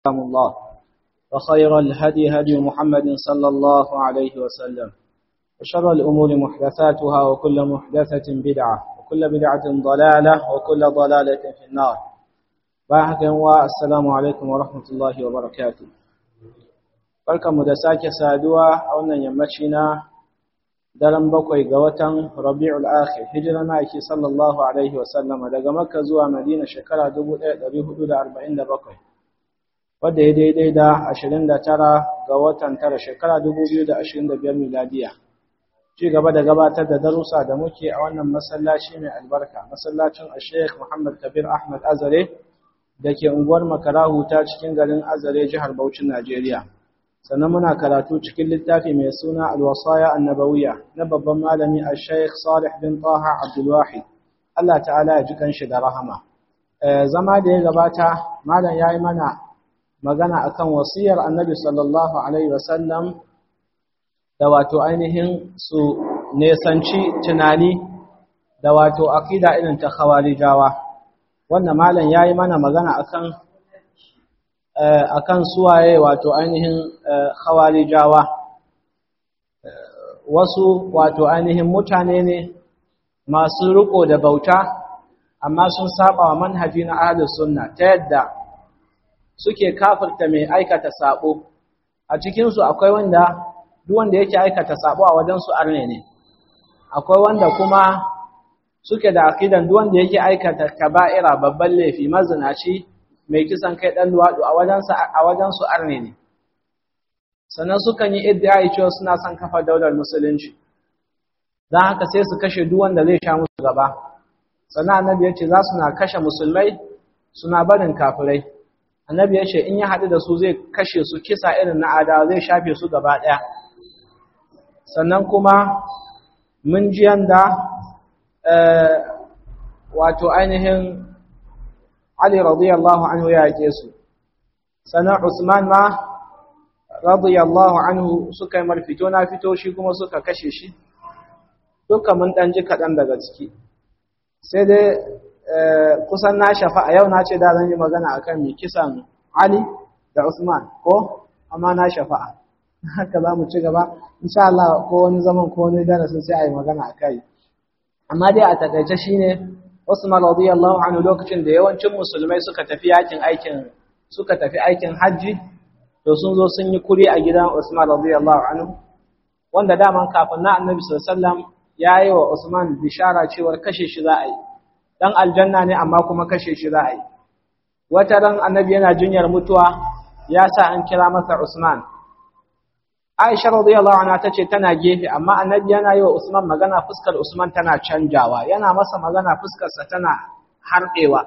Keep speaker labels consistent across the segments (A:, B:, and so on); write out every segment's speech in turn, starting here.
A: كلام الله وخير الهدي هدي محمد صلى الله عليه وسلم وشر الأمور محدثاتها وكل محدثة بدعة وكل بدعة ضلالة وكل ضلالة في النار باحك والسلام عليكم ورحمة الله وبركاته barkanmu da sake saduwa a wannan yammaci na daren bakwai ga watan rabi'ul akhir hijira na ake sallallahu alaihi wasallam daga makka zuwa madina shekara 1447 wadda ya daidai da 29 ga watan tara shekara 2025 miladiya ci gaba da gabatar da darussa da muke a wannan masallaci mai albarka masallacin sheikh muhammad kabir ahmad azare da ke unguwar makarahu ta cikin garin azare jihar Bauchin najeriya sannan muna karatu cikin littafi mai suna alwasaya annabawiya na babban malami a sheikh salih bin taha abdulwahid Allah ta'ala ya ji kanshi da rahama zama da ya gabata malam ya yi mana magana akan wasiyar annabi sallallahu alaihi wasallam da wato ainihin su nesanci tunani da wato akida irin ta khawarijawa wannan malam ya yi mana magana akan akan suwaye wato ainihin khawarijawa wasu wato ainihin mutane ne masu riko da bauta amma sun saba wa manhaji na ahlus sunna ta yadda suke kafirta mai aikata sabo a cikin su akwai wanda duk wanda yake aikata sabo a wajen su arne ne akwai wanda kuma suke da akidan duk wanda yake aikata kaba'ira babban laifi mazinaci mai kisan kai ɗan luwaɗu a wajensu arne ne sannan sukan yi iddiyayi cewa suna son kafa daular musulunci don haka sai su kashe duk wanda zai sha musu gaba sannan annabi ya ce za su na kashe musulmai suna barin kafirai annabi ya ce in ya haɗu da su zai kashe su kisa irin na adawa zai shafe su gaba ɗaya sannan kuma mun ji yanda wato ainihin Ali radiyallahu anhu ya yake su sannan Usman ma radiyallahu anhu suka yi marfito na fito shi kuma suka kashe shi duka mun dan ji kaɗan daga ciki sai dai kusan na shafa a yau na ce da zan yi magana akan mai kisan Ali da Usman ko amma na shafa'a haka za mu ci gaba insha Allah ko wani zaman ko wani darasin sai a yi magana a kai amma dai a takaice shine Usman radiyallahu anhu lokacin da yawancin musulmai suka tafi yakin aikin suka tafi aikin haji to sun zo sun yi kuri a gidan Usman radiyallahu anhu wanda daman kafin na Annabi sallallahu alaihi wasallam yayi wa Usman bishara cewa kashe shi za a yi dan aljanna ne amma kuma kashe shi za a yi wata ran Annabi yana jinyar mutuwa ya sa an kira masa Usman Aisha radiyallahu anha tace tana gefe amma Annabi yana yi wa Usman magana fuskar Usman tana canjawa yana masa magana fuskar sa tana harbewa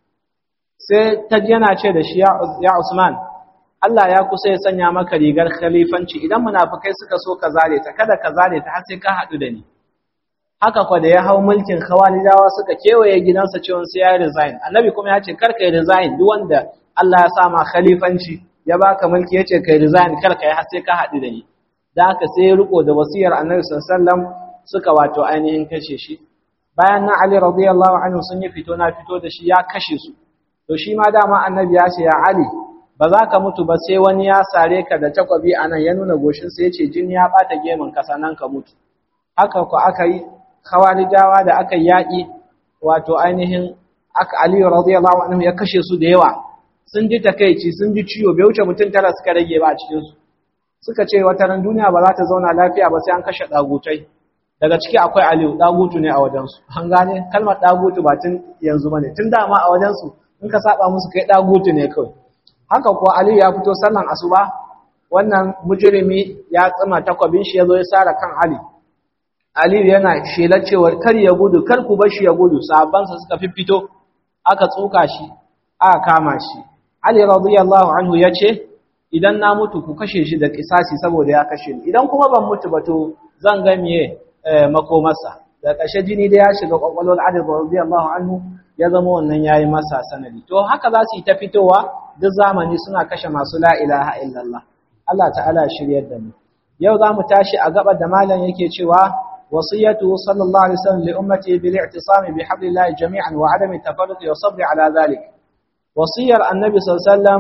A: sai ta yana ce da shi ya Usman Allah ya kusa ya sanya maka rigar khalifanci idan munafikai suka so ka zare ta kada ka zare ta har sai ka hadu da ni haka kwa da ya hau mulkin khawalidawa suka kewaye gidansa cewa sai ya resign Annabi kuma ya ce kar ka resign duk wanda Allah ya sa ma khalifanci ya baka mulki yace kai resign kar kai har sai ka haɗu da ni da haka sai ya riko da wasiyar Annabi sallallahu suka wato ainihin kashe shi bayan nan Ali radiyallahu anhu sun yi fito na fito da shi ya kashe su to shi ma dama Annabi ya ce ya Ali ba za ka mutu ba sai wani ya sare ka da takwabi anan ya nuna goshin sa yace jini ya bata gemin ka sanan ka mutu haka ko aka yi khawarijawa da aka yaki wato ainihin aka Ali radiyallahu anhu ya kashe su da yawa sun ji takeici sun ji ciwo bai wuce mutum tara suka rage ba a cikinsu suka ce wata ran duniya ba za ta zauna lafiya ba sai an kashe ɗagutai daga ciki akwai aliyu ɗagutu ne a wajensu an gane kalmar ɗagutu ba tun yanzu ba ne tun dama a wajensu in ka saba musu kai ɗagutu ne kawai haka kuwa aliyu ya fito sallan asuba wannan mujrimi ya tsima takwabin shi ya zo ya sara kan ali aliyu yana shelar cewar kar ya gudu kar ku bar shi ya gudu sahabbansa suka fito aka tsuka shi aka kama shi Ali radiyallahu anhu ya ce, Idan na mutu ku kashe shi da kisasi saboda ya kashe ni, idan kuma ban mutu ba to zan ga miye makomarsa. Da ƙashe jini da ya shiga ƙwaƙwalwar Ali radiyallahu anhu ya zama wannan ya yi masa sanadi. To haka za su yi ta fitowa duk zamani suna kashe masu la ilaha illallah. Allah ta'ala shiryar da mu. Yau za mu tashi a gaba da malam yake cewa وصيته صلى الله عليه وسلم لأمته بالاعتصام بحبل الله جميعا وعدم التفرق والصبر على ذلك wasiyar annabi sallallahu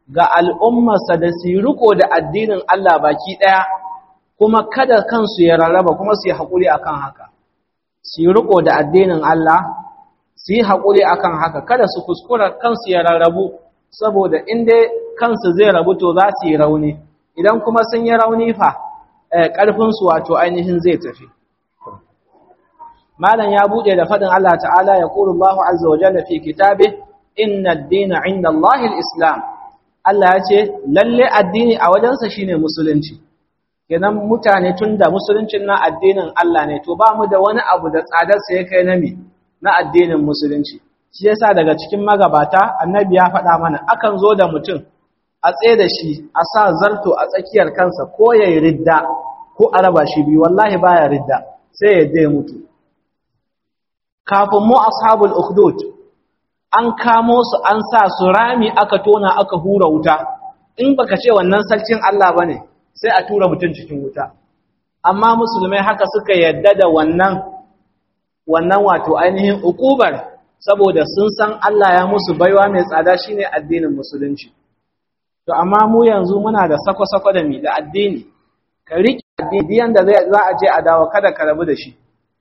A: ga al'ummarsa da su riko da addinin Allah baki ɗaya kuma kada kansu ya rarraba kuma su yi haƙuri akan haka su yi riko da addinin Allah su yi haƙuri akan haka kada su kuskura kansu ya rarrabu saboda inda kansu zai rabu to za su yi rauni idan kuma sun yi rauni fa ƙarfinsu wato ainihin zai tafi malam ya buɗe da faɗin Allah ta'ala ya ƙuru Allah azza wa jalla fi kitabe inna ad-dina 'inda Allah al-islam Allah ya ce lalle addini a wajensa shine musulunci kenan mutane tunda musuluncin na addinin Allah ne to ba mu da wani abu da tsadarsa ya kai na mi na addinin musulunci shi yasa daga cikin magabata annabi ya faɗa mana akan zo da mutum a tsaye da shi a sa zarto a tsakiyar kansa ko ya yi ridda ko a raba shi biyu wallahi baya ridda sai ya dai mutu kafin mu ashabul ukhdud an kamo su an sa su rami aka tona aka hura wuta in baka ce wannan sarkin Allah bane sai a tura mutum cikin wuta amma musulmai haka suka yadda da wannan wannan wato ainihin ukubar saboda sun san Allah ya musu baiwa mai tsada shine addinin musulunci to amma mu yanzu muna da sako-sako da mi da addini ka riƙe addini yanda za a je a dawo kada ka rabu da shi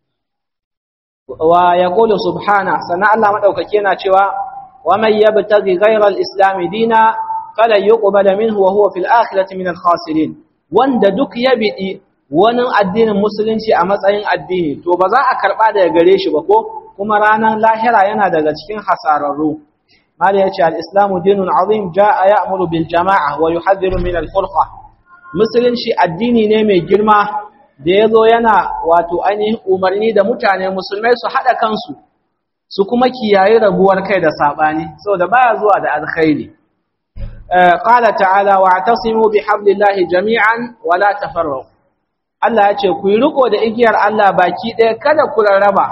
A: wa yaqulu subhana sana Allah madaukake yana cewa wa man yabtaghi ghayra al-islam dina fala yuqbal minhu wa huwa fil akhirati min al-khasirin wanda duk ya bidi wani addinin musulunci a matsayin addini to ba za a karba daga gare shi ba ko kuma ranar lahira yana daga cikin hasararru mali yace al-islamu dinun azim jaa ya'muru bil jama'a wa yuhadhiru min al-furqa musulunci addini ne mai girma da yazo yana wato ainihin umarni da mutane musulmai su hada kansu su kuma kiyaye rabuwar kai da sabani saboda baya zuwa da alkhairi qala ta'ala wa'tasimu bihablillahi jami'an wa la tafarraqu Allah ya ce ku yi riko da igiyar Allah baki ɗaya kada ku rarraba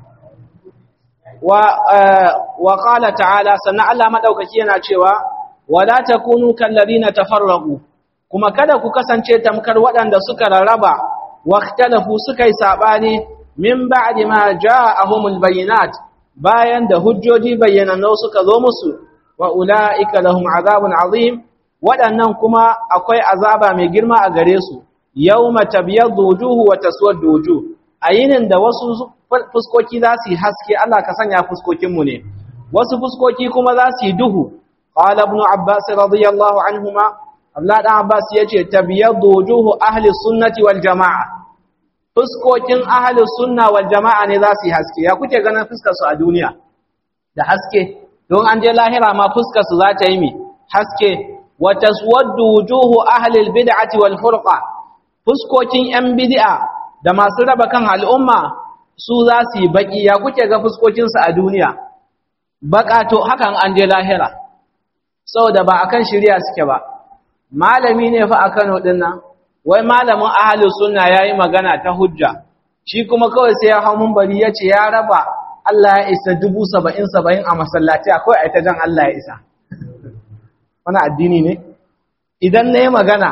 A: wa wa qala ta'ala sannan Allah madaukaki yana cewa wala takunu kallazina tafarraqu kuma kada ku kasance tamkar waɗanda suka rarraba waqtalafu suka yi sabani min ba'di ma ja'ahumul bayinat bayan da hujjoji bayyanannu suka zo musu wa ulaika lahum azabun azim waɗannan kuma akwai azaba mai girma a gare su yawma tabyaddu wujuhu wa taswaddu wujuh ayinin da wasu fuskoki za su yi haske Allah ka sanya fuskokin mu ne wasu fuskoki kuma za su yi duhu qala ibn abbas radiyallahu anhuma Allah dan abbas yace tabyaddu wujuhu ahli sunnati wal jamaa fuskokin ahli sunna wal jamaa ne za su yi haske ya kuke ganin fuskar su a duniya da haske don an je lahira ma fuskar su za ta yi mi haske wa taswaddu wujuhu ahli al bid'ati wal furqa fuskokin ‘yan bidi'a da masu raba kan al'umma su za su yi baƙi ya kuke ga fuskokinsu a duniya, baƙato hakan an je lahira, saboda ba a kan shirya suke ba. Malami ne fa a Kano ɗin nan, wai malamin ahalin suna ya yi magana ta hujja, shi kuma kawai sai ya hau bari ya ce ya raba Allah ya isa dubu saba'in saba'in a masallaci akwai a ita jan Allah ya isa. Wani addini ne? Idan na yi magana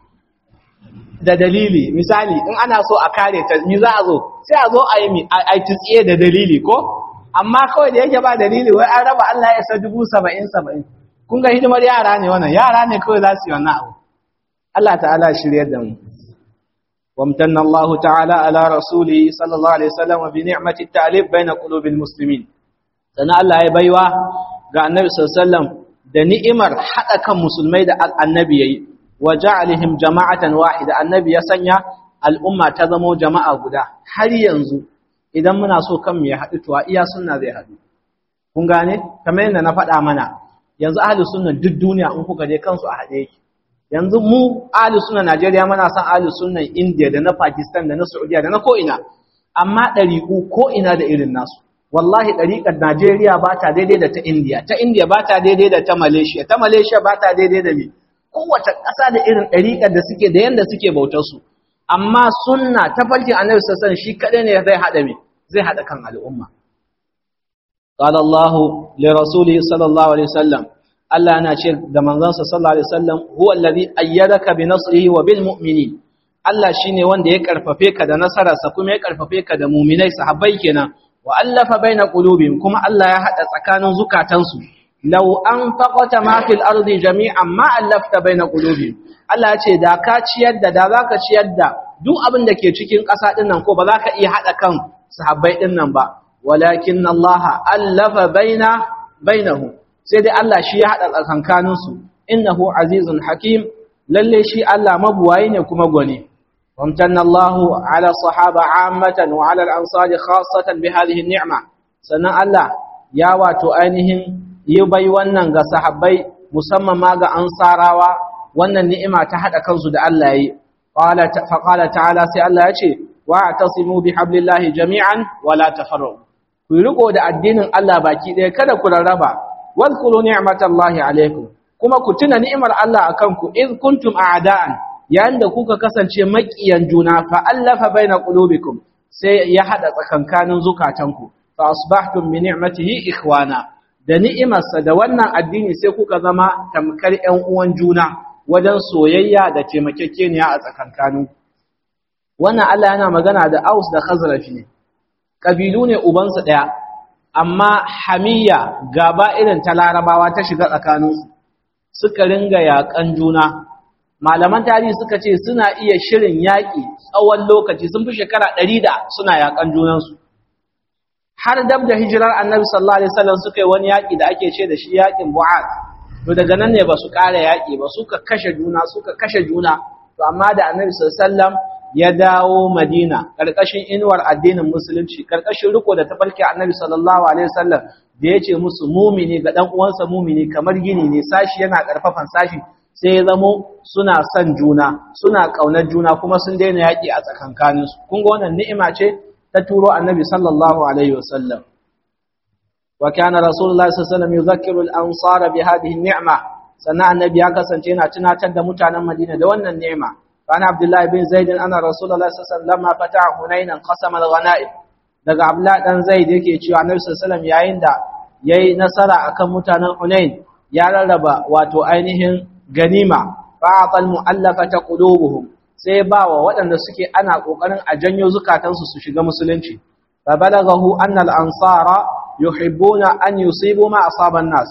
A: da dalili misali in ana so a kare ta mi za a zo sai a zo a yi mi a tsiye da dalili ko amma kawai da yake ba dalili wai an raba Allah ya sa dubu saba'in saba'in kun ga hidimar yara ne wannan yara ne kawai za su yi wannan abu Allah ta'ala shiryar da mu وامتن الله تعالى على رسوله صلى الله عليه وسلم بنعمة التعليف بين قلوب المسلمين سنة الله يبيوا ga annabi sallallahu alaihi wasallam da ni'imar hada kan musulmai da annabi yayi wa ja'alihim jama'atan wahida annabi ya sanya al'umma ta zamo jama'a guda har yanzu idan muna so kan mu ya haɗu to iya sunna zai haɗu kun gane kamar yadda na faɗa mana yanzu ahli sunna duk duniya in kuka je kansu a haɗe yake yanzu mu ahli sunna Najeriya muna son ahli sunna India da na Pakistan da na Saudiya da na ko ina amma ɗariƙu ko ina da irin nasu wallahi ɗariƙar Najeriya ba ta daidai da ta India ta India ba ta daidai da ta Malaysia ta Malaysia ba ta daidai da me kowace ƙasa da irin ɗariƙar da suke da yanda suke bautar su amma sunna ta farkin annabi sassan shi kaɗai ne zai haɗa me zai haɗa kan al'umma قال الله لرسوله صلى الله عليه وسلم Allah yana ce da manzansa sallallahu alaihi wasallam huwa allazi ayyadaka bi nasrihi wa bil mu'minin Allah shine wanda ya karfafe ka da nasararsa kuma ya karfafe ka da mu'minai sahabbai kenan wa allafa baina qulubihim kuma Allah ya hada tsakanin zukatansu law anfaqata ma fil ardi jami'an ma allafta baina qulubihim Allah ya ce da ka ciyar da da zaka ciyar da duk abin da ke cikin ƙasa din nan ko ba za ka iya hada kan sahabbai din nan ba walakin Allah allafa baina bainahum sai dai Allah shi ya hada tsakankanin su innahu azizun hakim lalle shi Allah mabuwayi ne kuma gwani وامتن الله على الصحابة عامة وعلى الأنصار خاصة بهذه النعمة سنة الله يا واتو أينهم يبي ونن صحابي مسمى ما أنصاروا wannan ni'ima ta hada kansu da Allah yi qala fa ta'ala sai Allah ya ce wa'tasimu bihablillahi jami'an wa la tafarraqu ku riko da addinin Allah baki ɗaya kada ku rarraba wadhkuru ni'matallahi alaikum kuma ku tuna ni'imar Allah akan ku id kuntum a'da'an yayin da kuka kasance maƙiyan juna fa allafa baina qulubikum sai ya hada tsakankanin zukatanku fa asbahtum bi ni'matihi ikhwana da ni'imarsa da wannan addini sai kuka zama tamkar ƴan uwan juna wajen soyayya da taimakekeniya a tsakankanin wannan Allah yana magana da Aus da Khazraj ne kabilu ne ubansu daya amma hamiyya gaba irin ta Larabawa ta shiga tsakaninsu suka ringa yakan juna malaman tarihi suka ce suna iya shirin yaƙi tsawon lokaci sun fi shekara ɗari da suna yaƙan junansu har dab da hijirar annabi sallallahu alaihi wasallam suka yi wani yaƙi da ake ce da shi yaƙin bu'ad to daga nan ne ba su ƙara yaƙi ba suka kashe juna suka kashe juna to amma da annabi sallallahu alaihi wasallam ya dawo madina ƙarƙashin inuwar addinin musulunci ƙarƙashin riko da tafarki annabi sallallahu alaihi wasallam da ya ce musu mumini ga ɗan uwansa mumini kamar gini ne sashi yana ƙarfafan sashi sai ya zamo suna son juna suna ƙaunar juna kuma sun daina yaƙi a tsakankaninsu kun ga wannan ni'ima ce ta turo annabi sallallahu alaihi wasallam wa kana rasulullahi sallallahu alaihi wasallam yuzakkiru al-ansara bi hadhihi ni'ma sannan annabi ya kasance yana tunatar da mutanen Madina da wannan ni'ima kana abdullahi bin zaid ana rasulullahi sallallahu alaihi wasallam lamma fataha hunainan qasama al-ghanaim daga abdullahi dan zaid yake cewa annabi sallallahu alaihi wasallam yayin da yayi nasara akan mutanen hunain ya rarraba wato ainihin ganima fa'atal mu'allafata qulubuhum sai ba wa waɗanda suke ana kokarin a janyo zukatansu su shiga musulunci fa balaghahu anna al-ansara yuhibbuna an yusibu ma asaba an-nas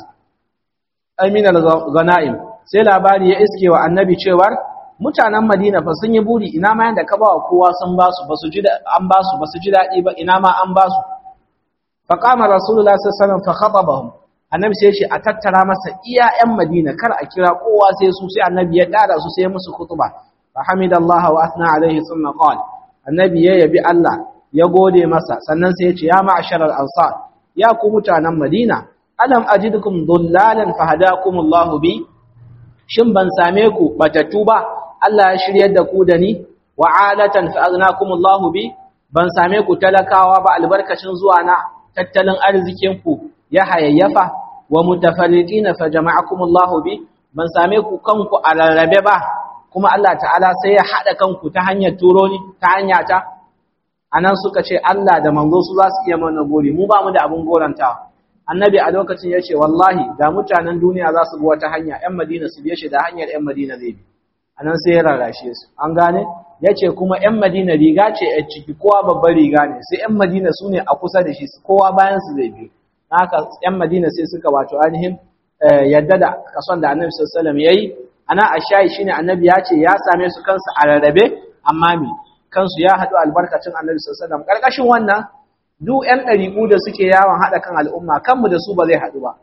A: amin al-ghanaim sai labari ya iske wa annabi cewar mutanen Madina fa sun yi buri ina ma yanda ka ba wa kowa sun ba su basu ji an ba su basu ji dadi ba ina ma an ba su fa qama rasulullahi sallallahu alaihi wasallam fa khatabahum annabi sai ya ce a tattara masa iya ƴan madina kar a kira kowa sai su sai annabi ya tara su sai musu khutba fa hamidallahi wa asna alaihi thumma qala annabi ya yabi Allah ya gode masa sannan sai ya ce ya ma'ashar al-ansar ya ku mutanen madina alam ajidukum dullalan fahadakumullahu bi shin ban same ku batattu ba Allah ya shiryar da ku da ni wa alatan fa agnakumullahu bi ban same ku talakawa ba albarkacin zuwa na tattalin arzikin ku ya hayayyafa wa mutafarriqina fa jama'akumullahu bi ban same ku kanku a rarrabe ba kuma Allah ta'ala sai ya hada kanku ta hanyar turo ni ta hanya ta anan suka ce Allah da manzo su za su iya mana gori mu ba mu da abun goranta annabi a lokacin ya ce wallahi da mutanen duniya za su bi wata hanya ƴan madina su biye shi da hanyar ƴan madina zai bi anan sai ya rarrashe su an gane ya ce kuma ƴan madina riga ce a ciki kowa babbar riga ne sai ƴan madina su ne a kusa da shi kowa bayan su zai biyu haka ‘yan Madina sai suka wato ainihin yadda da kason da annabi sassalam ya yi, ana a shayi shi ne annabi ya ce ya same su kansu a rarrabe, amma mi kansu ya haɗu albarkacin annabi sassalam. Ƙarƙashin wannan, duk ‘yan ɗariƙu da suke yawon haɗa kan al'umma, kanmu da su ba zai haɗu ba,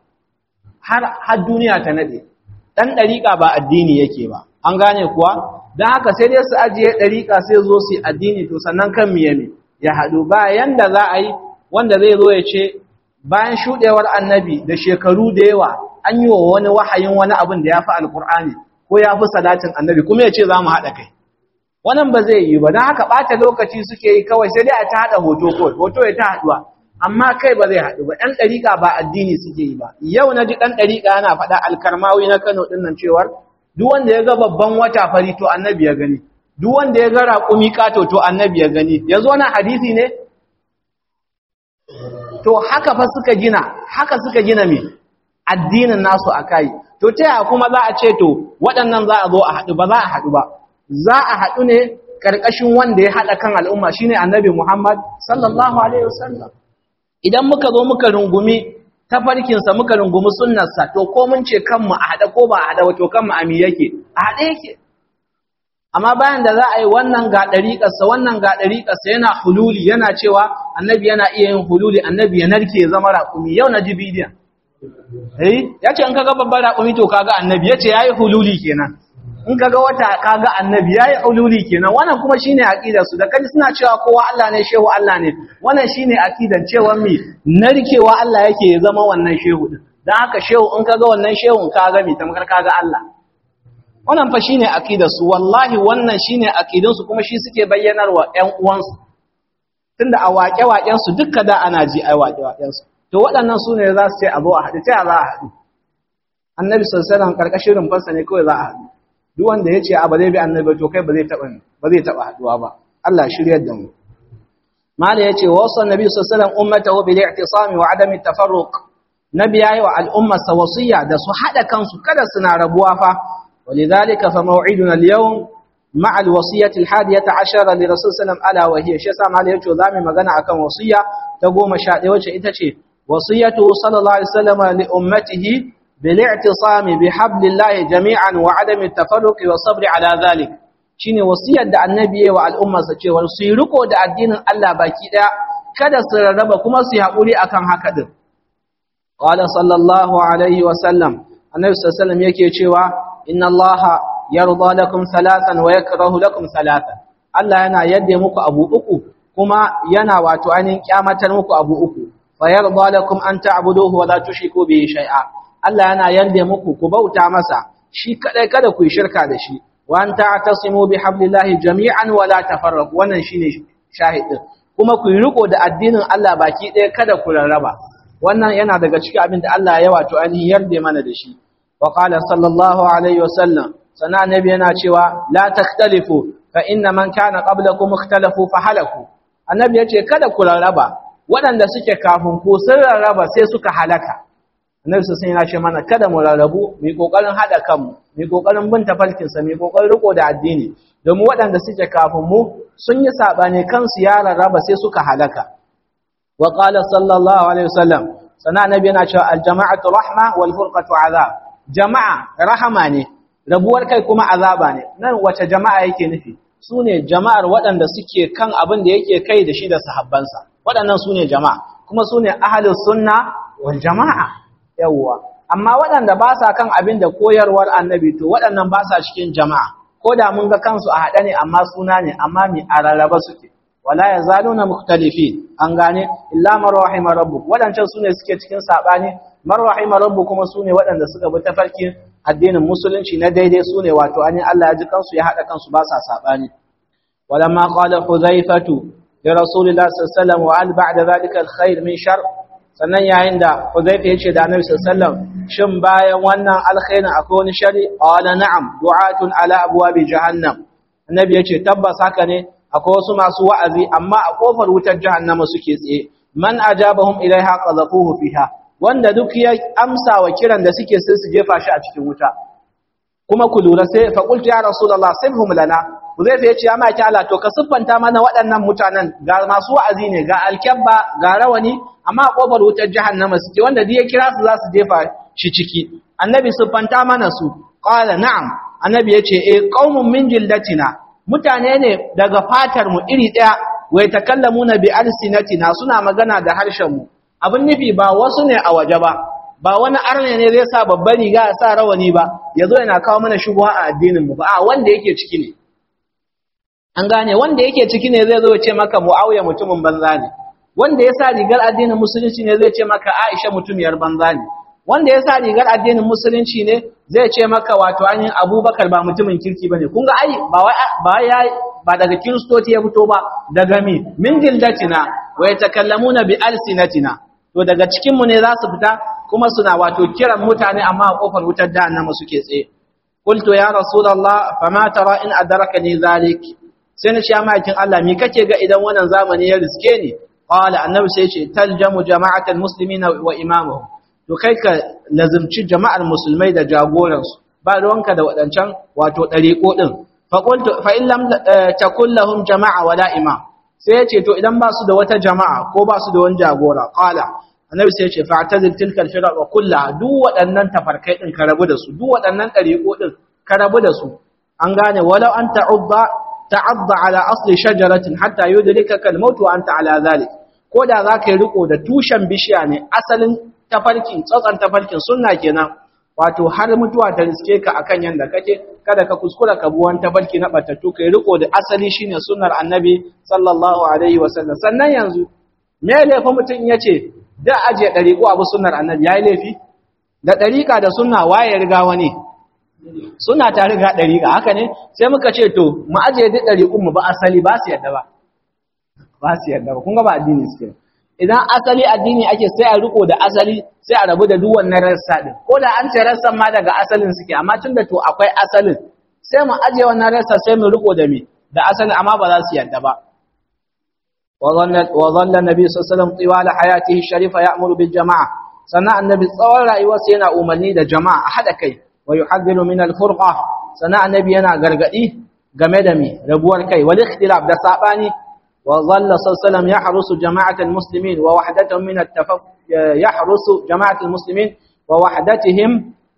A: har duniya ta naɗe. Ɗan ɗariƙa ba addini yake ba, an gane kuwa? Don haka sai dai su ajiye ɗariƙa sai zo su yi addini to sannan kan miye ya haɗu ba yanda za a yi wanda zai zo ya ce bayan shuɗewar annabi da shekaru da yawa an yi wa wani wahayin wani abin da ya fi alkur'ani ko ya fi salatin annabi kuma ya ce za mu haɗa kai wannan ba zai yi ba don haka ɓata lokaci suke yi kawai sai dai a ta haɗa hoto kawai hoto ya ta haɗuwa amma kai ba zai haɗu ba ɗan ɗariƙa ba addini suke yi ba yau na ji ɗan ɗariƙa yana faɗa alkarmawi na kano ɗin nan cewar duk wanda ya ga babban wata fari to annabi ya gani duk wanda ya ga raƙumi ƙato to annabi ya gani yanzu wannan hadisi ne to haka fa suka gina haka suka gina me addinin nasu akai to ta yaya kuma za a ce to waɗannan za a zo a haɗu ba za a haɗu ba za a haɗu ne ƙarƙashin wanda ya haɗa kan al'umma shine annabi Muhammad sallallahu alaihi wasallam idan muka zo muka rungumi tafarkinsa muka rungumi sunnarsa to ko mun ce kanmu a haɗe ko ba a haɗe ba to kanmu a mi yake a haɗe yake amma bayan da za a yi wannan ga ɗariƙarsa wannan ga ɗariƙarsa yana hululi yana cewa annabi yana iya yin hululi annabi ya narke ya zama raƙumi yau na ji bidiyon eh ya ce in kaga babban raƙumi to kaga annabi ya ce ya yi hululi kenan in kaga wata kaga annabi ya yi hululi kenan wannan kuma shine aqidar su da kaji suna cewa kowa Allah ne shehu Allah ne wannan shine aqidan cewa mi narkewa Allah yake ya zama wannan shehu din dan haka shehu in kaga wannan shehun kaga mi tamkar kaga Allah wannan fa shine aqidar su wallahi wannan shine aqidun su kuma shi suke bayyanarwa ƴan uwansu tunda a waƙe-waƙen su dukka da ana ji ai waƙe-waƙen su to waɗannan su ne za su ce a zo a haɗu ta za a haɗu annabi sallallahu alaihi wasallam karkashin rumfansa ne kawai za a haɗu duk wanda ya ce a ba zai bi annabi to kai ba zai taɓa ba zai taɓa haɗuwa ba Allah shiryar da mu mala ya ce wasu annabi sallallahu alaihi wasallam ummatahu bil i'tisami wa adami tafarruq nabi yayi wa al'ummar sa wasiya da su haɗa kansu kada suna rabuwa fa ولذلك فموعدنا اليوم مع الوصية الحادية عشر لرسول صلى الله عليه وسلم ألا وهي شيء سامع لي يجو ذامي مغانا أكن وصية تقوم شاء وجه إتشي وصيته صلى الله عليه وسلم لأمته بالاعتصام بحبل الله جميعا وعدم التفرق والصبر على ذلك shine wasiyar da annabi yayi wa al'umma sa cewa su yi riko da addinin Allah baki daya kada su rarraba kuma su yi hakuri akan haka din qala sallallahu alaihi wa sallam annabi sallallahu alaihi wasallam yake cewa inna allaha yarda lakum salatan wa yakrahu lakum salatan Allah yana yadda muku abu uku kuma yana wato ainihin kyamatar muku abu uku fa yarda lakum an ta'buduhu wa la tushriku bihi shay'a Allah yana yadda muku ku bauta masa shi kadai kada ku yi shirka da shi wa an ta'tasimu bi hablillahi jami'an wa la tafarraqu wannan shine shahidin kuma ku yi riko da addinin Allah baki ɗaya kada ku rarraba wannan yana daga cikin abin da Allah ya wato ainihin yarda mana da shi وقال صلى الله عليه وسلم سنا النبي yana cewa la takhtalifu fa inna man kana qablakum ikhtalafu fa halaku annabi yace kada ku rarraba waɗanda suke kafin ku sun rarraba sai suka halaka annabi sai yana ce mana kada mu rarrabu mu kokarin hada kanmu mu kokarin bin tafarkin sa mu kokarin riko da addini domin waɗanda suke kafin mu sun yi sabani kansu ya rarraba sai suka halaka wa qala sallallahu alaihi wasallam sana annabi yana cewa al jama'atu rahma wal furqatu azab jama'a rahama ne rabuwar kai kuma azaba ne nan wace jama'a yake nufi su ne jama'ar waɗanda suke kan abin da yake kai da shi da sahabbansa waɗannan su ne jama'a kuma su ne ahalus sunna wal jama'a yawwa amma waɗanda ba sa kan abin da koyarwar annabi to waɗannan ba sa cikin jama'a ko da mun ga kansu a haɗe ne amma suna ne amma mi a rarraba suke wala yazaluna mukhtalifin an gane illa man rahima rabbuk waɗancan su ne suke cikin saɓani man rahima rabbu kuma sune waɗanda suka bi tafarkin addinin musulunci na daidai sune wato ani Allah ya ji kansu ya hada kansu ba sa sabani walamma qala huzaifatu li rasulillahi sallallahu alaihi wasallam wa al ba'da zalika al khair min shar sannan yayin da huzaifa yace da annabi sallallahu alaihi wasallam shin bayan wannan alkhairin akwai wani shari qala na'am du'atun ala abwabi jahannam annabi yace tabbas haka ne akwai wasu masu wa'azi amma a kofar wutar jahannama suke tsaye man ajabahum ilaiha qadhafuhu fiha wanda duk ya amsa wa kiran da suke sai su jefa shi a cikin wuta kuma ku lura sai fa qultu ya rasulullah sibhum lana uzaifa yace ya maki Allah to ka siffanta mana waɗannan mutanen ga masu wa'azi ne ga alkabba ga rawani amma a kofar wutar jahannama suke wanda duk ya kira su za su jefa shi ciki annabi siffanta mana su qala na'am annabi yace eh qaumun min jildatina mutane ne daga fatar mu iri daya wa yatakallamuna bi alsinatina suna magana da harshen mu abin nufi ba wasu ne a waje ba ba wani arne ne zai sa babban riga ya sa rawani ba ya zo yana kawo mana shubuha a addinin mu ba a wanda yake ciki ne an gane wanda yake ciki ne zai zo ya ce maka muawiya mutumin banza ne wanda ya sa rigar addinin musulunci ne zai ce maka aisha mutumiyar banza ne wanda ya sa rigar addinin musulunci ne zai ce maka wato ainihin abubakar ba mutumin kirki ba ne kun ga ai ba ya ba daga kiristoci ya fito ba daga mi min jildatina wa yatakallamuna bi alsinatina to daga cikinmu ne za su fita kuma suna wato kiran mutane amma a kofar wutar jahannama suke tsaye qultu ya rasulullah fama tara in adrakani zalik sai na ce ya ma'aikin Allah me kake ga idan wannan zamani ya riske ni qala annabi sai ce taljamu jama'atal muslimina wa imamuhum to kai ka lazimci jama'ar musulmai da jagoransu ba ruwanka da wadancan wato dariƙo din fa qultu fa in lam takul lahum jama'a wala imam sai ya ce to idan ba su da wata jama'a ko ba su da wani jagora qala annabi sai ya ce fa'tazil tilka al-firaq wa kullaha duk waɗannan tafarkai din ka rabu da su duk waɗannan ɗariƙo din ka rabu da su an gane walau an ta'udda ta'adda ala asli shajaratin hatta yudrikaka al-maut wa anta ala zalik ko da zaka yi riko da tushen bishiya ne asalin tafarkin tsatsan tafarkin sunna kenan wato har mutuwa ta riske ka akan yanda kake kada ka kuskura ka bi wani tafarki na batattu kai riko da asali shine sunnar annabi sallallahu alaihi wasallam sannan yanzu me laifin mutum yace da aje dariƙo abu sunnar annabi yayi laifi da dariƙa da sunna waye riga wani suna ta riga dariƙa haka ne sai muka ce to mu aje duk dariƙun mu ba asali ba su yadda ba ba su yadda ba kun ga ba addini suke idan asali addini ake sai a riko da asali sai a rabu da duk wannan rassa din ko da an ce rassan ma daga asalin suke amma tunda to akwai asalin sai mu aje wannan rassa sai mu riko da me da asalin amma ba za su yadda ba wa dhalla nabi sallallahu alaihi wasallam tiwala hayatihi sharifa ya'muru bil jama'a sannan annabi tsawon rayuwarsa yana umarni da jama'a a hada kai wa yuhaddiru min al furqa sannan annabi yana gargadi game da me rabuwar kai wal ikhtilaf da sabani وظل صلى الله عليه وسلم يحرس جماعة المسلمين ووحدتهم من التفق يحرس جماعة المسلمين ووحدتهم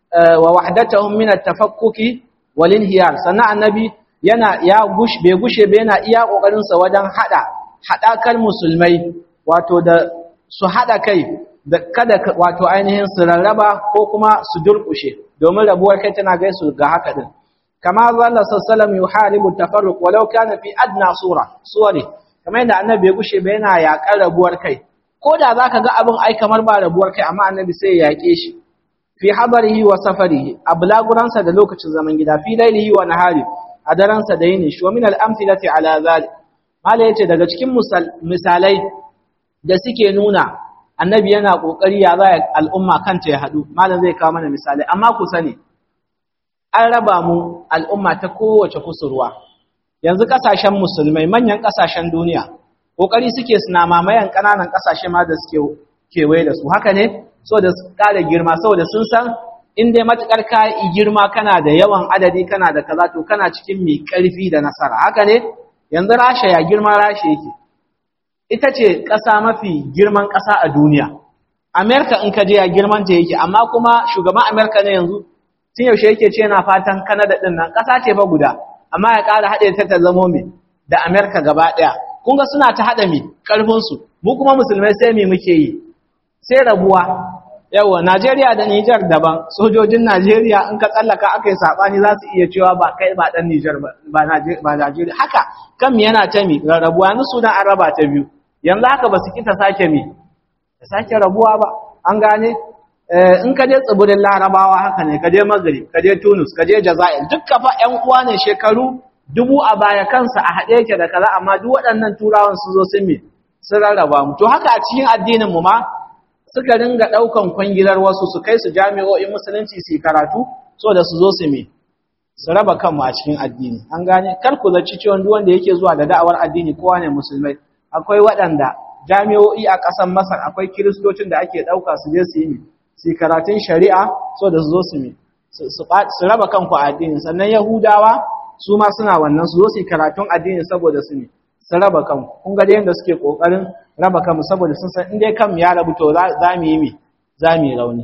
A: ووحدتهم من التفكك والانهيار سنة النبي yana ya gush bai gushe bai yana iya kokarin sa wajen hada hadakar musulmai wato da su hada kai da kada wato ainihin su rarraba ko kuma su durkushe domin rabuwar kai tana gaisu ga haka din kama zalla sallallahu alaihi wasallam yuharibu tafarruq walau kana fi adna sura suwari kamar yadda annabi ya gushe ba yana yaƙar rabuwar kai ko da za ka ga abin ai kamar ba rabuwar kai amma annabi sai ya yaƙe shi fi hadarihi wa safarihi a bulaguransa da lokacin zaman gida fi lailihi wa nahari a daransa da yini shi wa min al-amthilati ala zalik mala yace daga cikin misalai da suke nuna annabi yana kokari ya za al'umma kanta ya hadu malam zai kawo mana misalai amma ku sani an raba mu al'umma ta kowace kusurwa yanzu kasashen musulmai manyan kasashen duniya kokari suke suna mamayan kananan kasashe ma da suke kewaye da su haka ne so da su kare girma saboda sun san in dai matukar ka yi girma kana da yawan adadi kana da kaza to kana cikin mai karfi da nasara haka ne yanzu rasha ya girma rasha yake ita ce ƙasa mafi girman ƙasa a duniya amerika in ka je ya girman ta yake amma kuma shugaban amerika ne yanzu tun yaushe yake ce yana fatan kanada din nan ƙasa ce fa guda amma ya ƙara haɗe ta ta zamo mai da Amerika gaba ɗaya. Kun ga suna ta haɗa mai ƙarfinsu, mu kuma musulmai sai mai muke yi, sai rabuwa. Yawa, Najeriya da Nijar daban, sojojin Najeriya in ka tsallaka aka yi saɓani za su iya cewa ba kai ba ɗan Nijar ba Najeriya. Haka, kan mi yana ta mi rarrabuwa, yanzu Sudan an raba ta biyu. Yanzu haka ba su kita sake mi, ta sake rabuwa ba, an gane? in ka je tsibirin larabawa haka ne ka je maghrib ka je tunus ka je jazair dukka fa ƴan uwa ne shekaru dubu a baya kansa a haɗe yake da kaza amma duk waɗannan turawan sun zo sun me sun rarraba mu to haka a cikin addinin mu ma suka ringa ɗaukan kwangilar wasu su kai su jami'o'in musulunci su karatu so da su zo su me su raba kanmu a cikin addini an gane kar ku zaci cewa duk wanda yake zuwa da da'awar addini kowa ne musulmai akwai waɗanda jami'o'i a ƙasar masar akwai kiristocin da ake ɗauka su je su yi su karatun shari'a so da su zo su mi su raba kanku a addini sannan yahudawa su ma suna wannan su zo su karatun addini saboda su mi su raba kanku kun ga yadda suke kokarin raba kanmu saboda sun san in dai kanmu ya rabu to za mu yi mi za mu yi rauni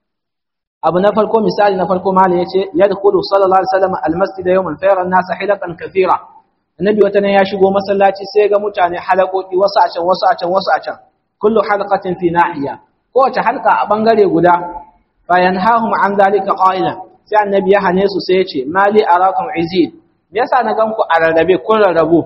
A: abu na farko misali na farko malam yace yadkhulu sallallahu alaihi wasallam almasjid yawman fayara an-nas hilaqan kathira annabi wata ne ya shigo masallaci sai ga mutane halakoki wasu a can wasu a can wasu a can kullu halaqatin fi nahiya kowace halka a bangare guda bayan hahum an zalika qailan sai annabi ya hane su sai ya ce mali arakum izid me yasa na ganku a rarrabe ko rarrabu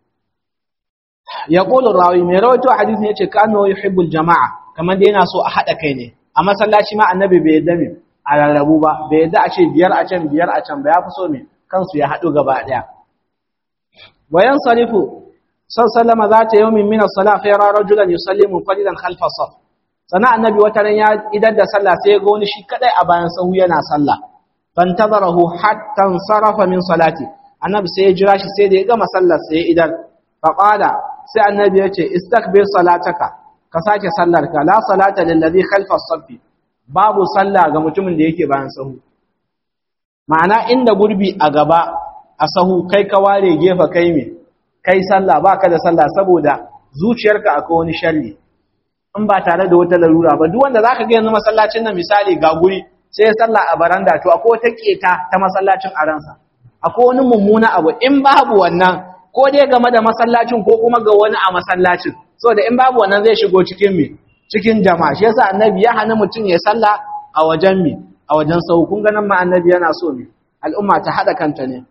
A: ya qulu rawi mai rawaito hadisi yace kanu yuhibbul jamaa kamar da yana so a hada kai ne a masallaci ma annabi bai yadda me a rarrabu ba bai yadda a ce biyar a can biyar a can ba ya fi so me kansu ya hadu gaba daya wayan sarifu sallama zata yawmin min as-salah fa yara rajulan yusallimu fadilan khalfa saf sana annabi wata ran ya idar da sallah sai ya ga wani shi kadai a bayan sahu yana sallah fantazarahu hatta sarafa min salati annabi sai ya jira shi sai da ya gama sallar sai ya idar fa qala sai annabi ya ce istakbir salataka ka sake sallar ka la salata lil ladhi khalfa as babu sallah ga mutumin da yake bayan sahu ma'ana inda gurbi a gaba a sahu kai ka ware gefe kai me kai sallah baka da sallah saboda zuciyarka akwai wani sharri in ba tare da wata larura ba duk wanda zaka ga yanzu masallacin nan misali ga guri sai ya salla a baranda to akwai wata keta ta masallacin a ransa akwai wani mummuna abu in babu wannan ko dai game da masallacin ko kuma ga wani a masallacin saboda in babu wannan zai shigo cikin mi cikin jama'a shi yasa annabi ya hana mutum ya salla a wajen mi a wajen sau kun ganin ma annabi yana so mi al'umma ta hada kanta ne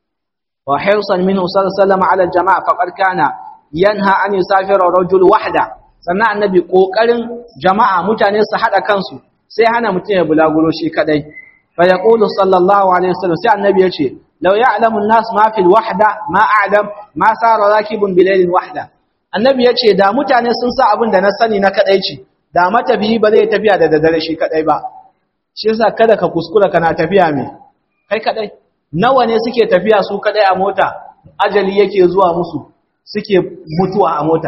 A: wa hirsan minhu sallallahu ala jama'a faqad kana yanha an yusafira rajul wahda sannan annabi kokarin jama'a mutane su hada kansu sai hana mutum ya bulaguro shi kadai fa yaqulu sallallahu alaihi wasallam sai annabi ya ce law ya'lamu an-nas ma fil wahda ma a'lam ma sara rakibun bilailin wahda annabi ya ce da mutane sun sa abin da na sani na kadaici da matafiyi ba zai tafiya da daddare shi kadai ba shi yasa kada ka kuskura kana tafiya me kai kadai nawa ne suke tafiya su kadai a mota ajali yake zuwa musu suke mutuwa a mota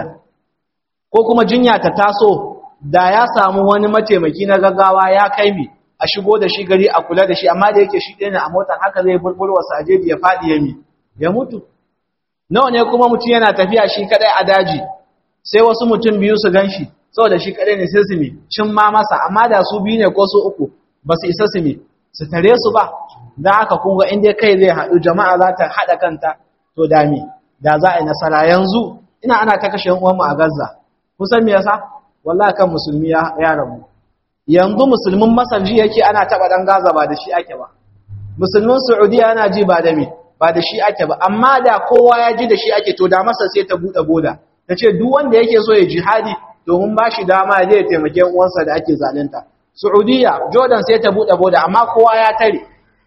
A: ko kuma jinya ta taso da ya samu wani mataimaki na gaggawa ya kai mi a shigo da shi gari a kula da shi amma da yake shi ɗaya ne a motar haka zai bulbulwa sajeji ya faɗi ya mi ya mutu nawa ne kuma mutum yana tafiya shi kadai a daji sai wasu mutum biyu su gan shi saboda shi kadai ne sai su mi cin ma masa amma da su biyu ne ko su uku ba su isa su mi su tare su ba da haka kun ga inda kai zai haɗu jama'a za ta haɗa kanta to dami da za a yi nasara yanzu ina ana ta kashe uwanmu a gaza kusan me yasa wallahi kan musulmi ya rabu yanzu musulmin masar ji yake ana taɓa ɗan gaza ba da shi ake ba musulmin saudiya ana ji ba da me ba da shi ake ba amma da kowa ya ji da shi ake to da masa sai ta buɗe boda ta ce duk wanda yake so ya jihadi domin ba shi dama zai taimake uwansa da ake zalunta saudiya jordan sai ta buɗe boda amma kowa ya tare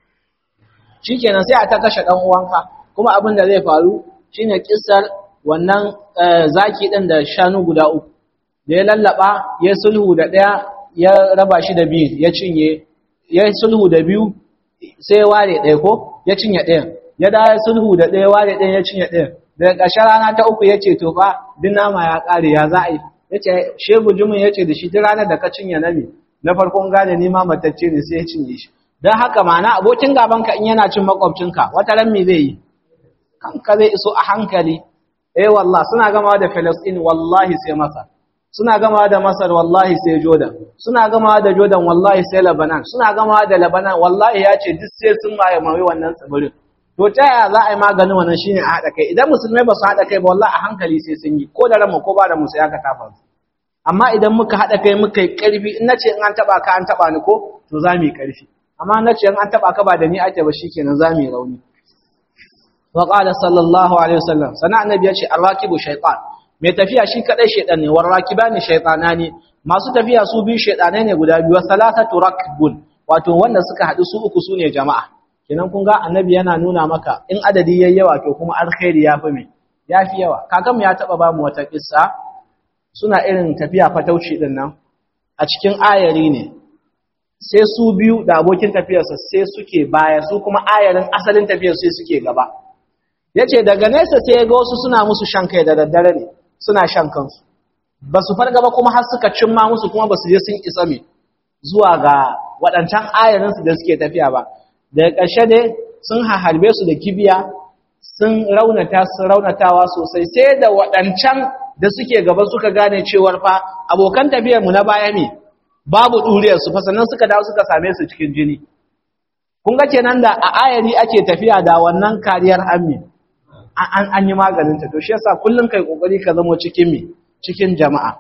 A: shikenan sai a ta kashe ɗan uwanka kuma abin da zai faru shine kissar wannan zaki ɗin da shanu guda uku da ya lallaba ya sulhu da ɗaya ya raba shi da biyu ya cinye ya sulhu da biyu sai ware ɗaya ko ya cinye ɗayan ya da sulhu da ɗaya ware ɗaya ya cinye ɗayan daga ƙarshen rana ta uku ya ce to fa duk nama ya ƙare ya za a yi ya ce shegu jimin ya ce da shi duk ranar da ka cinye nami na farkon gane ni ma matacce ne sai ya cinye shi don haka mana abokin gabanka in yana cin makwabcinka wata ran me zai yi kanka zai iso a hankali eh wallah suna gama da Palestine wallahi sai Masar suna gama da Masar wallahi sai Jordan suna gama da Jordan wallahi sai Lebanon suna gama da Lebanon wallahi ya ce duk sai sun maye mai wannan tsibirin to ta yaya za a yi maganin wannan shine a haɗa kai idan musulmai ba su haɗa kai ba wallahi a hankali sai sun yi ko da ranmu ko ba da mu sai aka tafa su amma idan muka haɗa kai muka yi ƙarfi in nace in an taɓa ka an taɓa ni ko to za mu yi ƙarfi amma nace in an taɓa ka ba da ni ake ba shikenan za mu yi rauni wa qala sallallahu alaihi wasallam sana annabi ya ce arrakibu shaytan mai tafiya shi kadai shaytan ne warrakibani shaytanani masu tafiya su biyu shaytanai ne guda biyu salasatu rakbun wato wanda suka haɗu su uku sune jama'a kenan kun ga annabi yana nuna maka in adadi yayi yawa to kuma alkhairi yafi me yafi yawa kakan ya taba ba mu wata kissa suna irin tafiya fatauci din nan a cikin ayari ne sai su biyu da abokin tafiyarsa sai suke baya su kuma ayarin asalin tafiyar sai suke gaba yace daga nesa sai ga wasu suna musu shan kai da daddare ne suna shan kansu ba su farga ba kuma har suka cimma musu kuma ba su je sun isa me zuwa ga waɗancan ayarinsu da suke tafiya ba daga ƙarshe ne sun harbe su da kibiya sun raunata sun raunatawa sosai sai da waɗancan da suke gaba suka gane cewar fa abokan tafiyar mu na baya ne babu ɗuriyar su fa sannan suka dawo suka same su cikin jini kun ga kenan da a ayari ake tafiya da wannan kariyar ammi an an yi maganin ta to shi yasa kullum kai kokari ka zamo cikin mi cikin jama'a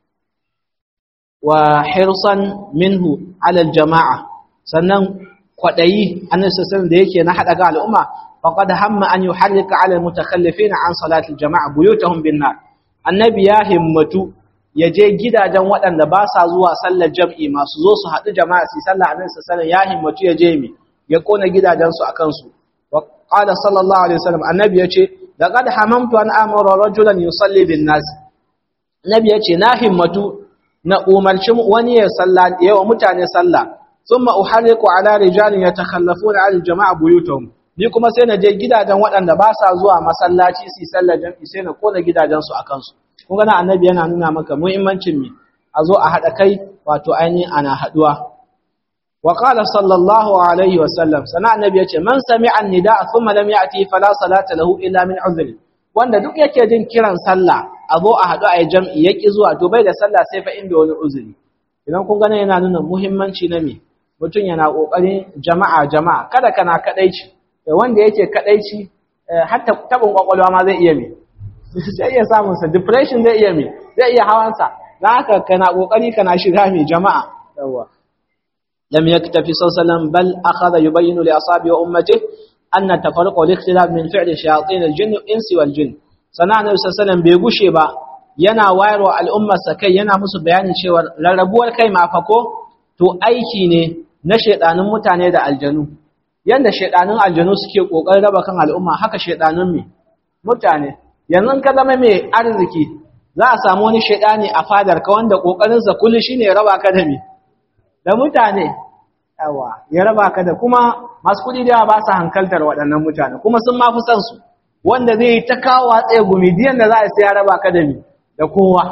A: wa hirsan minhu ala jama'a sannan kwadayi annabi sallallahu da yake na hada ga al'umma faqad hamma an yuharrika ala almutakhallifin an salati aljama'a buyutahum bin nar annabi ya himmatu ya je gidajen waɗanda ba sa zuwa sallar jam'i masu zo su haɗu jama'a su sallar annabi sallallahu ya himmatu ya je mi ya kona gidajensu a kansu wa qala sallallahu alaihi wasallam annabi yace laqad hamamtu an amara rajulan yusalli bin nas annabi yace na himmatu na umarci wani ya salla yawa mutane sallah thumma uharriqu ala rijalin yatakhallafuna al jama'a buyutuhum ni kuma sai na je gidajen waɗanda ba sa zuwa masallaci su sallar jami'i sai na kona gidajensu a kansu kun ga annabi yana nuna maka muhimmancin mi a zo a haɗa kai wato ainihin ana haɗuwa وقال صلى الله عليه وسلم سنا النبي yace man sami'a an-nida thumma lam ya'ti fala salata lahu illa min uzr wanda duk yake jin kiran sallah a zo a haɗu a yi jam'i ya ƙi zuwa to bai da sallah sai fa inda wani uzuri idan kun gane yana nuna muhimmanci na me mutum yana ƙoƙarin jama'a jama'a kada kana kaɗaici da wanda yake kaɗaici har taɓin ƙwaƙwalwa ma zai iya me zai iya samunsa depression zai iya me zai iya hawansa na haka kana ƙoƙari kana shiga mai jama'a yawwa لم يكتفي صلى الله عليه وسلم بل أخذ يبين لأصحابه وأمته أن التفرق والاختلاف من فعل شياطين الجن والإنس والجن sana annabi sallallahu bai gushe ba yana wayarwa al'ummar sa kai yana musu bayanin cewa rarrabuwar kai ma fa ko to aiki ne na shedanin mutane da aljanu yanda shedanin aljanu suke kokarin raba kan al'umma haka shedanin me mutane yanzu ka zama mai arziki za a samu wani shedani a fadar ka wanda kokarin sa kullu shine ya raba ka da me da mutane yawa ya raba ka da kuma masu kudi da ba su hankaltar waɗannan mutane kuma sun ma fi son su wanda zai ta kawo tsaye gumi diyan da za a sai ya raba ka da mi da kowa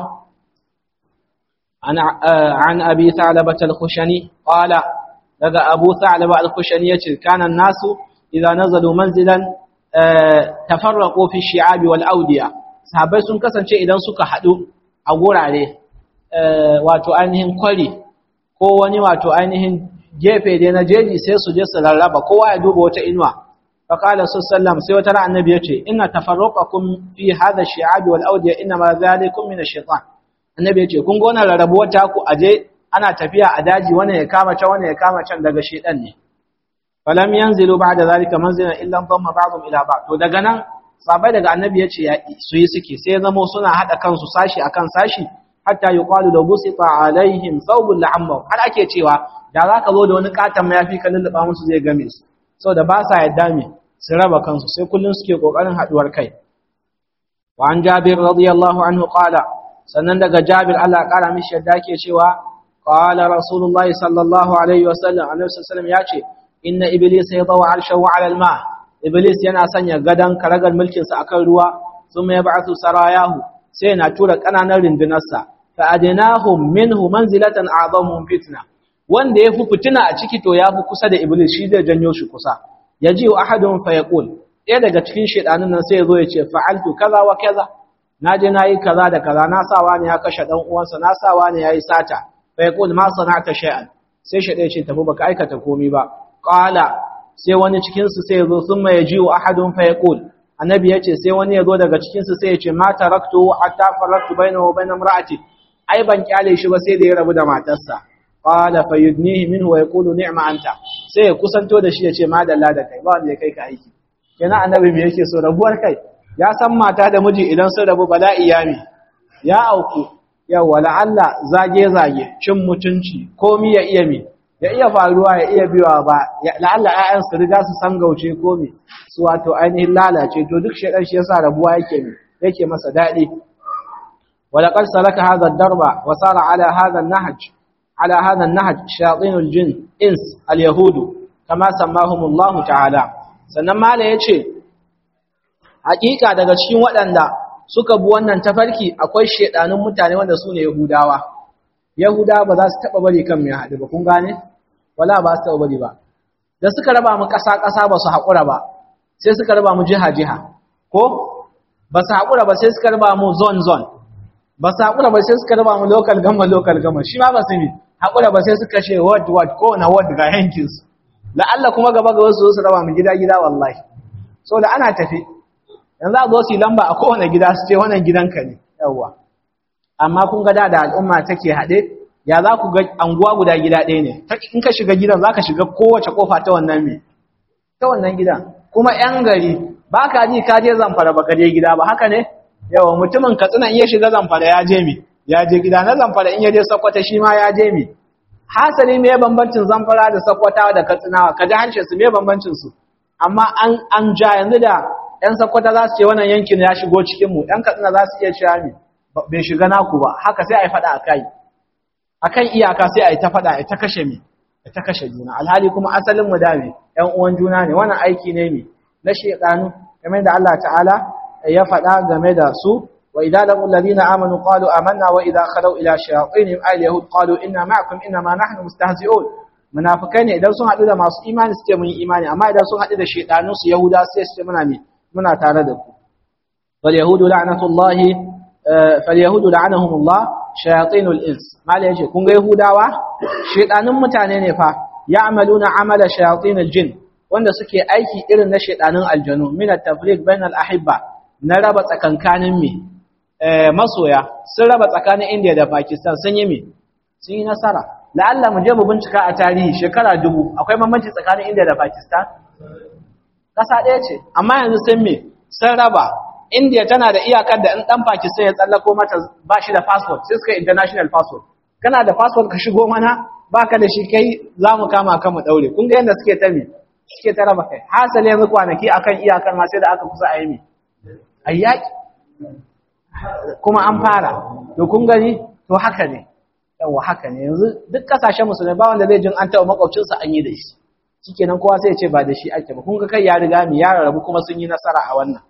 A: an abi thalaba al-khushani qala daga abu thalaba al-khushani yace kana nasu idza nazalu manzilan tafarraqu fi shi'abi wal awdiya sahabbai sun kasance idan suka hadu a gurare wato ainihin kwari ko wani wato ainihin gefe dai na jeji sai su je su rarraba kowa ya duba wata inuwa فقال صلى الله عليه وسلم سوى ترى النبي يتي إن تفرقكم في هذا الشعاب والأودية إنما ذلكم من الشيطان النبي يتي كن قونا لربوتاكو أجي أنا تفيا أداجي وانا يكامة وانا يكامة دغ الشيطان فلم ينزلوا بعد ذلك منزلا إلا انضم بعضهم إلى بعض ودغنا sabai daga annabi yace su yi suke sai zamo suna hada kansu sashi akan sashi hatta yuqalu law busita alaihim thawbun la'amma har ake cewa da zaka zo da wani katan mayafi ka lulluba musu zai game su saboda ba sa yadda me su raba kansu sai kullum suke kokarin haduwar kai wa an jabir radiyallahu anhu qala sannan daga jabir Allah kara mishi yadda yake cewa qala rasulullahi sallallahu alaihi wasallam annabi sallallahu alaihi ya ce inna iblisa yadaw arshahu ala alma iblis yana sanya gadan karagar mulkin sa akan ruwa thumma yab'athu sarayahu sai yana tura kananan rindunarsa fa adnahum minhu manzilatan a'zamuhum fitna wanda yafi fitina a ciki to yafi kusa da iblis shi zai janyo shi kusa yaji wa ahadun fa yaqul ɗaya daga cikin shedanin nan sai ya zo ya ce fa'altu kaza wa kaza naje nayi kaza da kaza na sawa ne ya kashe dan uwansa na sawa ne yayi sata fa yaqul ma sana'ta shay'an sai shede ya ce tafi baka aikata komai ba qala sai wani cikin su sai ya zo thumma yaji wa ahadun fa yaqul annabi ya ce sai wani ya zo daga cikin su sai ya ce ma taraktu hatta faraktu bainahu wa bain imra'ati ai ban kyale shi ba sai da ya rabu da matarsa qala fayudnihi minhu wa yaqulu ni'ma anta sai ya kusanto da shi ya ce madalla da kai ba wanda ya kai ka aiki kenan annabi me yake so rabuwar kai ya san mata da miji idan sun rabu bala'i ya mi ya auku yawa la'alla zage zage cin mutunci komi ya iya mi ya iya faruwa ya iya biwa ba la'alla ƴaƴan su riga su san gauce komi su wato ainihin lalace to duk shedan shi yasa rabuwa yake mi yake masa daɗi ولقد سلك هذا الدرب وصار على هذا النهج على هذا النهج شياطين الجن إنس اليهود كما سماهم الله تعالى sannan mala ya ce hakika daga cikin waɗanda suka bi wannan tafarki akwai shedanun mutane wanda su ne yahudawa yahudawa ba za su taɓa bari kan mai haɗu ba kun gane wala ba su taɓa bari ba da suka raba mu ƙasa-ƙasa ba su haƙura ba sai suka raba mu jiha-jiha ko ba su haƙura ba sai suka raba mu zone-zone ba su haƙura ba sai suka raba mu local gama local gama shi ma ba su mi haƙura ba sai suka ce word word ko na word ga yankinsu la'alla kuma gaba ga wasu su raba mu gida gida wallahi so da ana tafi yanzu a zo su yi lamba a kowane gida su ce wannan gidanka ne yawwa amma kun ga da da al'umma take haɗe ya za ku ga anguwa guda gida ɗaya ne in ka shiga gidan za ka shiga kowace kofa ta wannan me ta wannan gidan kuma yan gari ba ka ji ka je zamfara ba ka je gida ba haka ne yawa mutumin katsina in ya shiga zamfara ya je mi ya je gida na zamfara in ya je sakwata shi ma ya je mi hasali me bambancin zamfara da sakwata da katsinawa ka ji harshe su me bambancin su amma an an ja yanzu da yan sakwata za su ce wannan yankin ya shigo cikin mu yan katsina za su iya cewa mi bai shiga naku ba haka sai a yi faɗa a kai akan iyaka sai a yi ta faɗa a ta kashe mi a ta kashe juna alhali kuma asalin mu da mi ƴan uwan juna ne wannan aiki ne mi na shaytanu kamar da Allah ta'ala ya faɗa game da su wa idza laqul ladina amanu qalu amanna wa idza khalu ila shayatinihim ay yahud qalu inna ma'akum inna ma nahnu mustahzi'un munafikai ne idan sun haɗu da masu imani suke mun imani amma idan sun haɗu da shaytanu su yahuda sai su ce muna mi muna tare da ku wal yahudu la'natullahi falyahudu la'anahumullah shayatinul ins mala yace kun ga yahudawa shedanin mutane ne fa ya'maluna amala shayatinul jin wanda suke aiki irin na shedanin aljanu min at-tafriq bainal ahibba na raba tsakankanin me masoya sun raba tsakanin India da Pakistan sun yi me sun yi nasara la'alla mu je mu bincika a tarihi shekara dubu akwai bambanci tsakanin India da Pakistan kasa ɗaya ce amma yanzu sun me sun raba India tana da iyakar da in dan Pakistan ya tsallako mata ba shi da passport sai suka international passport kana da passport ka shigo mana baka da shi kai za mu kama kan mu daure kun ga yadda suke ta me suke ta raba kai hasali yanzu kwanaki akan iyakar ma sai da aka kusa a yi me ayyaki kuma an fara to kun gani to haka ne yawa haka ne yanzu duk kasashen musulmai ba wanda zai jin an taɓa makwabcinsa an yi da shi shikenan kowa sai ya ce ba da shi ake ba kun ga kai ya riga mi ya rarrabu kuma sun yi nasara a wannan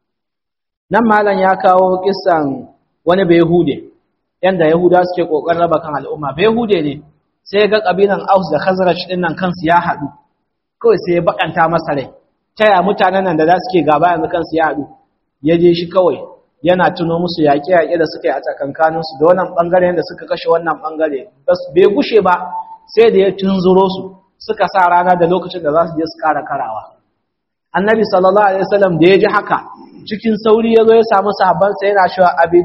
A: nan malam ya kawo kissan wani Yahude, yanda yahuda suke kokarin raba kan al'umma Yahude ne sai ga kabilan aus da khazraj din nan kansu ya haɗu kawai sai ya bakanta masa rai taya mutanen nan da za su ke gaba yanzu kansu ya haɗu ya je shi kawai yana tuno musu yaƙe-yaƙe da suka yi a tsakankaninsu da wannan ɓangare da suka kashe wannan ɓangare bai gushe ba sai da ya tunzuro su suka sa rana da lokacin da za su je su ƙara karawa annabi sallallahu alaihi wasallam da ya ji haka cikin sauri ya zo ya samu sahabbansa yana cewa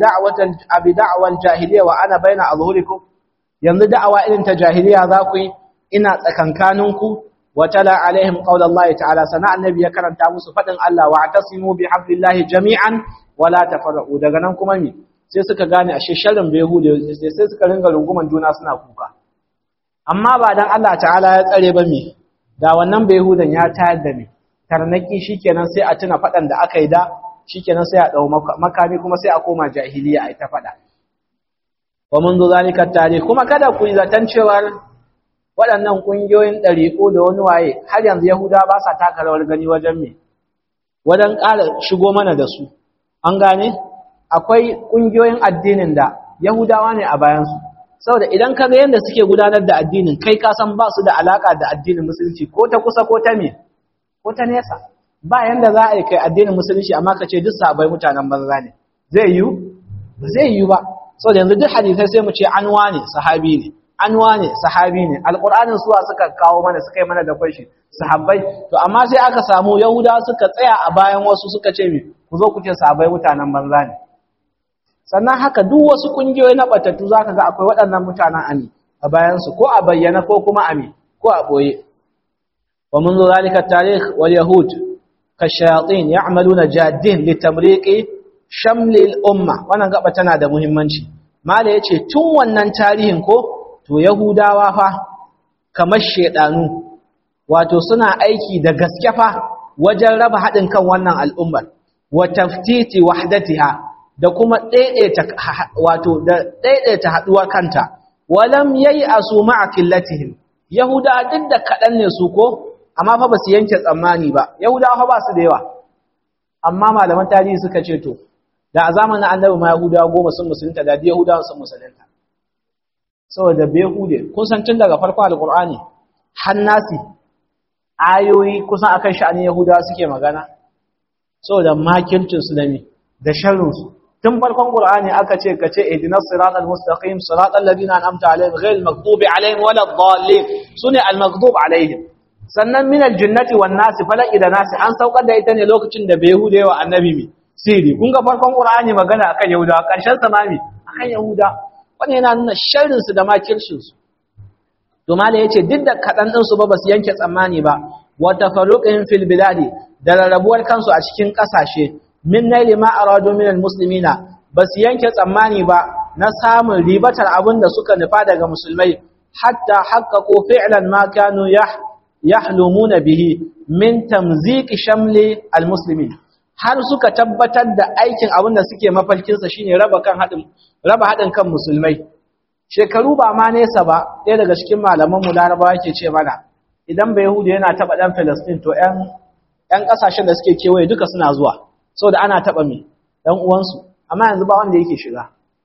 A: abi da'awal jahiliya wa ana baina azhurikum yanzu da'awa irin ta jahiliya za ku yi ina tsakankaninku wa tala alaihim qaulallahi ta'ala sana annabi ya karanta musu fadin Allah wa atasimu bi hablillahi jami'an wala tafarraqu daga nan kuma mi sai suka gane ashe sharrin bai hude sai suka ringa runguman juna suna kuka amma ba dan Allah ta'ala ya tsare ba mi da wannan bai hudan ya tayar da mi tarnaki shikenan sai a tuna fadan da aka yi da shikenan sai a dau makami kuma sai a koma jahiliya ai ta fada wa mun zo zalika tare kuma kada ku yi zaton cewar waɗannan ƙungiyoyin ɗariƙo da wani waye har yanzu yahuda ba sa taka rawar gani wajen me wajen ƙara shigo mana da su an gane akwai ƙungiyoyin addinin da yahudawa ne a bayansu saboda idan ka ga yadda suke gudanar da addinin kai ka san ba su da alaƙa da addinin musulunci ko ta kusa ko ta me ko ta nesa ba yanda za a yi kai addinin musulunci amma ka ce duk sabai mutanen banza ne zai yiwu ba zai yiwu ba saboda yanzu duk hadisai sai mu ce anwa ne sahabi ne anwa ne sahabi ne alƙur'anin suwa suka kawo mana suka yi mana da kwashi sahabbai to amma sai aka samu yahuda suka tsaya a bayan wasu suka ce mi ku zo ku ce sahabbai mutanen banza ne sannan haka duk wasu kungiyoyi na batattu zaka ga akwai waɗannan mutanen ami a bayan su ko a bayyana ko kuma ami ko a boye wa منذ ذلك التاريخ واليهود كالشياطين يعملون جادين لتمريق شمل الامه wannan gaba tana da muhimmanci mala yace tun wannan tarihin ko to Yahudawa fa kamar shedanu wato suna aiki da gaske fa wajen raba haɗin kan wannan al'ummar wa taftiti wahdatiha da kuma daidaita wato da daidaita haduwa kanta walam yayi asu ma'a killatihim yahuda duk da kadan ne su ko amma fa basu yanke tsammani ba yahudawa fa ba su da yawa amma malaman tarihi suka ce to da a zamanin annabi ma yahudawa goma sun musulunta da yahudawa sun musulunta saboda behude kun san tun daga farkon alkur'ani hannasi ayoyi kusan akan sha'anin yahudawa suke magana saboda makircin su da mi da sharrin su tun farkon qur'ani aka ce kace ihdinas siratal mustaqim siratal ladina an'amta alaihim ghayril maghdubi alaihim waladdallin sune al maghdub alaihim sannan min al jannati wan nasi falaki da nasi an saukar da ita ne lokacin da behude wa annabi mi siri kun ga farkon qur'ani magana akan yahudawa karshen sa mami akan yahuda wannan yana nuna sharrin su da makircin su to mala yace duk da kadan din su ba basu yanke tsammani ba wa tafarruqin fil biladi da rarrabuwar kansu a cikin kasashe min naili ma aradu min al muslimina basu yanke tsammani ba na samun ribatar abin da suka nufa daga musulmai hatta haqqaqu fi'lan ma kanu yah yahlumuna bihi min tamziq shamli al muslimin har suka tabbatar da aikin abin da suke mafarkinsa shine raba kan haɗin raba haɗin kan musulmai shekaru ba ma nesa ba ɗaya daga cikin malaman mu larabawa yake ce mana idan ba yahudi yana taɓa ɗan filistin to ƴan ƴan ƙasashen da suke kewaye duka suna zuwa saboda ana taɓa me ɗan uwansu amma yanzu ba wanda yake shiga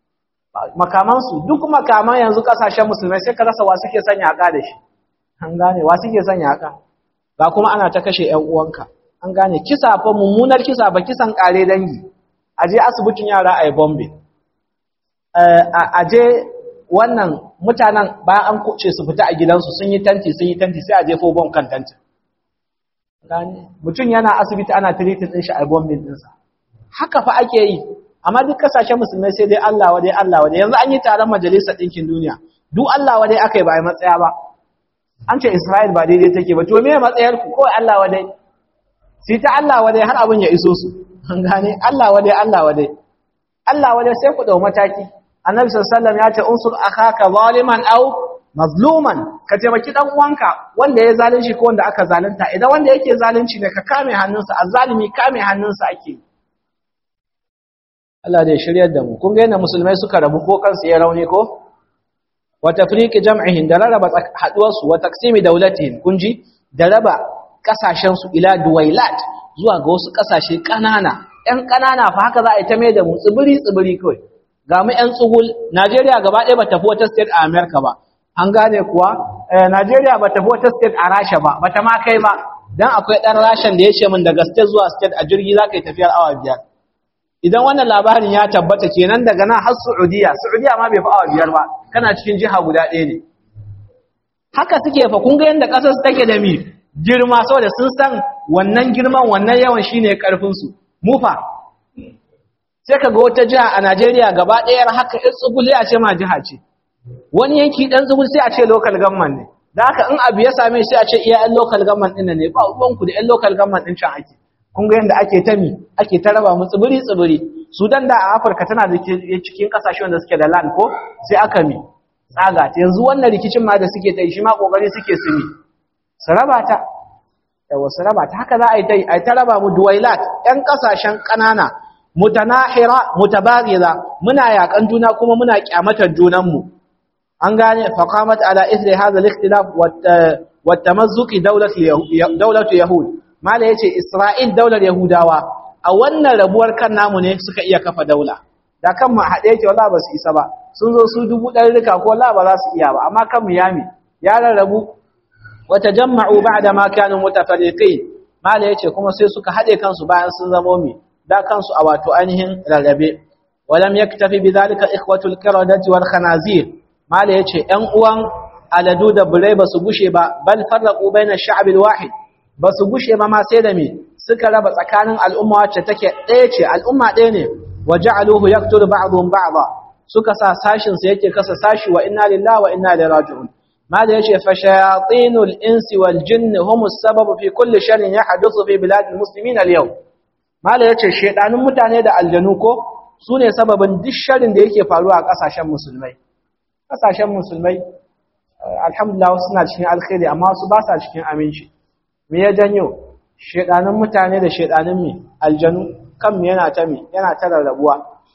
A: makamansu duk makaman yanzu ƙasashen musulmai sai ka rasa wa suke sanya haka da shi an gane wa suke sanya haka ba kuma ana ta kashe ƴan uwanka an gane kisa fa mummunar kisa ba kisan kare dangi a je asibitin yara a yi bombe a je wannan mutanen bayan an kuce su fita a gidansu sun yi tanti sun yi tanti sai a jefo bom kan tantin mutum yana asibiti ana tiritin ɗin shi a bombin ɗinsa haka fa ake yi amma duk kasashen musulmai sai dai Allah wadai Allah wadai yanzu an yi taron majalisar ɗinkin duniya duk Allah wadai aka yi ba a matsaya ba an ce Isra'il ba daidai take ba to me matsayar ku kawai Allah wadai sai ta Allah wadai har abin ya iso su an gane Allah wadai Allah wadai Allah wadai sai ku dau mataki annabi sallallahu alaihi wasallam ya ce unsur akhaka zaliman aw mazluman ka taimaki dan uwanka wanda ya zalunci ko wanda aka zalunta idan wanda yake zalunci ne ka kame hannunsa azzalimi kame hannunsa ake Allah da ya shiryar da mu kun ga yadda musulmai suka rabu ko kansu ya rauni ko wa tafriqi jam'ihim da raba haduwar su wa taqsimi dawlatihim kun ji da raba kasashen su ila duwailat zuwa ga wasu kasashe kanana ƴan kanana fa haka za a yi ta mai da mu tsibiri tsibiri kawai ga mu ƴan tsugul Najeriya gaba ɗaya ba tafi wata state a America ba an gane kuwa Najeriya ba tafi wata state a Rasha ba bata ma kai ba dan akwai dan Rashan da ya ce min daga state zuwa state a jirgi za ka yi tafiyar awa biyar idan wannan labarin ya tabbata kenan daga nan har Saudiya Saudiya ma bai fi awa biyar ba kana cikin jiha guda ɗaya ne haka suke fa kun ga yanda ƙasar su take da mi girma saboda sun san wannan girman wannan yawan shine karfin su mu fa sai ka ga wata jiha a Najeriya gaba ɗaya haka in tsuguli a ce ma jiha ce wani yanki dan tsugul sai a ce local government ne da haka in abu ya same sai a ce iya yan local government ɗin ne ba ruwanku da yan local government ɗin can ake kun ga yadda ake ta mi ake ta raba mu tsibiri tsibiri sudan da a afirka tana da cikin kasashe wanda suke da land ko sai aka mi tsaga ta yanzu wannan rikicin ma da suke ta yi shi ma kokari suke su mi su raba ta yawa su raba ta haka za a yi ta yi a ta raba mu duwailat yan kasashen ƙanana mutanahira mutabaghiza muna yakan juna kuma muna kyamatar junan mu an gane faqamat ala ithri hadha al-ikhtilaf wa tamazzuqi dawlatu yahud mala yace Isra'il daular Yahudawa a wannan rabuwar kan namu ne suka iya kafa daula da kan mu haɗe yake wallahi ba su isa ba sun zo su dubu ɗari rika ko wallahi ba za su iya ba amma kan mu yami ya rarrabu wa tajamma'u ba'da ma kanu mutafarriqin mala yace kuma sai suka haɗe kansu bayan sun zamo mi da kansu a wato ainihin rarrabe walam yaktafi bidhalika ikhwatul qiradati wal khanazir mala yace ƴan uwan aladu da burai ba su gushe ba bal farraqu baina ash-sha'b al-wahid ba su gushe ba ma sai da me suka raba tsakanin al'umma wacce take ɗaya ce al'umma ɗaya ne wa ja'aluhu yaqtulu ba'dhum ba'dha suka sa sashin sa yake kasa sashi wa inna lillahi wa inna ilaihi raji'un mala yace fa shayatinul insi wal jinni hum as-sabab fi kulli sharrin yahduthu fi bilad al-muslimin al-yawm mala yace shedanun mutane da aljanu ko sune sababin duk sharrin da yake faruwa a kasashen musulmai kasashen musulmai alhamdulillah suna cikin alkhairi amma su ba sa cikin aminci me ya janyo shedanin mutane da shedanin mi aljanu kan mi yana ta mi yana ta rarrabuwa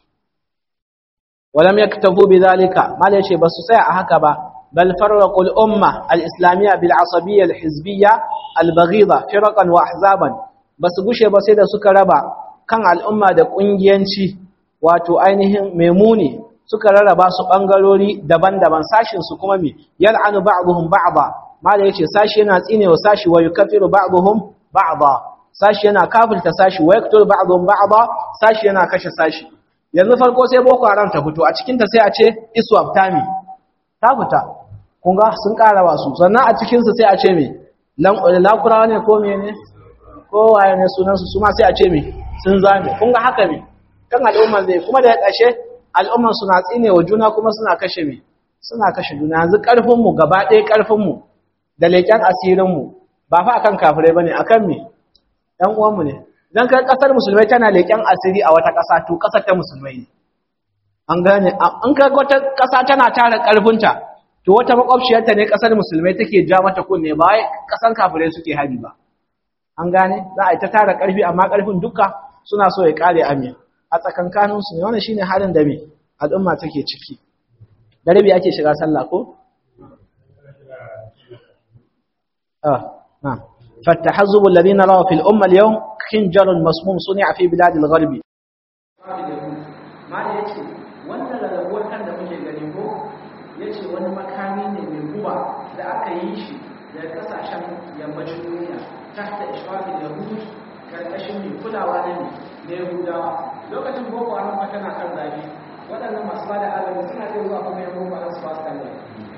A: walam yaktabu bidhalika mal yace basu tsaya a haka ba bal farraqu al umma al islamiyya bil asabiyya al hizbiyya al baghida firqan wa ahzaban basu gushe ba sai da suka raba kan al'umma da kungiyanci wato ainihin memuni suka rarraba su bangarori daban-daban sashin su kuma mi yal'anu ba'dhum ba'dha mala yace sashi yana tsinewa sashi wa yukaffiru ba'dhum ba'dha sashi yana kafirta sashi wa yaqtul ba'dhum ba'dha sashi yana kashe sashi yanzu farko sai boko haram ta fito a cikin ta sai a ce iswap tami ta fita kun ga sun karawa su sannan a cikin su sai a ce me lakurawa ne ko mene ko waye ne sunan su su ma sai a ce me sun zame kun ga haka me kan al'umma zai kuma da ƙarshe al'umman suna tsinewa juna kuma suna kashe me suna kashe juna yanzu karfin mu gaba ɗaya karfin mu da leƙen asirinmu ba fa akan kafirai bane akan me ɗan uwanmu ne idan kai ƙasar musulmai tana leƙen asiri a wata ƙasa to ƙasar ta musulmai ne an gane in kai wata ƙasa tana tara ƙarfinta to wata makwabciyarta ne ƙasar musulmai take ja mata kunne ba wai ƙasar kafirai suke hari ba an gane za a yi ta tara ƙarfi amma ƙarfin duka suna so ya ƙare amin a tsakankaninsu ne wannan shine halin da me al'umma take ciki da rabi ake shiga sallah ko آه نعم فالتحزب الذي نراه في الأمة اليوم خنجر مسموم صنع في بلاد الغرب ما يأتي وانا لربوة كان da muke gani ko yace wani makami ne mai guba da aka yi shi daga kasashen yammacin duniya tahta ishfaqil yahud karkashin mai kulawa ne na yahudawa lokacin boko haram tana kan zabi waɗannan masu bada agaji suna iya zuwa kuma yan goma na su ba su kalle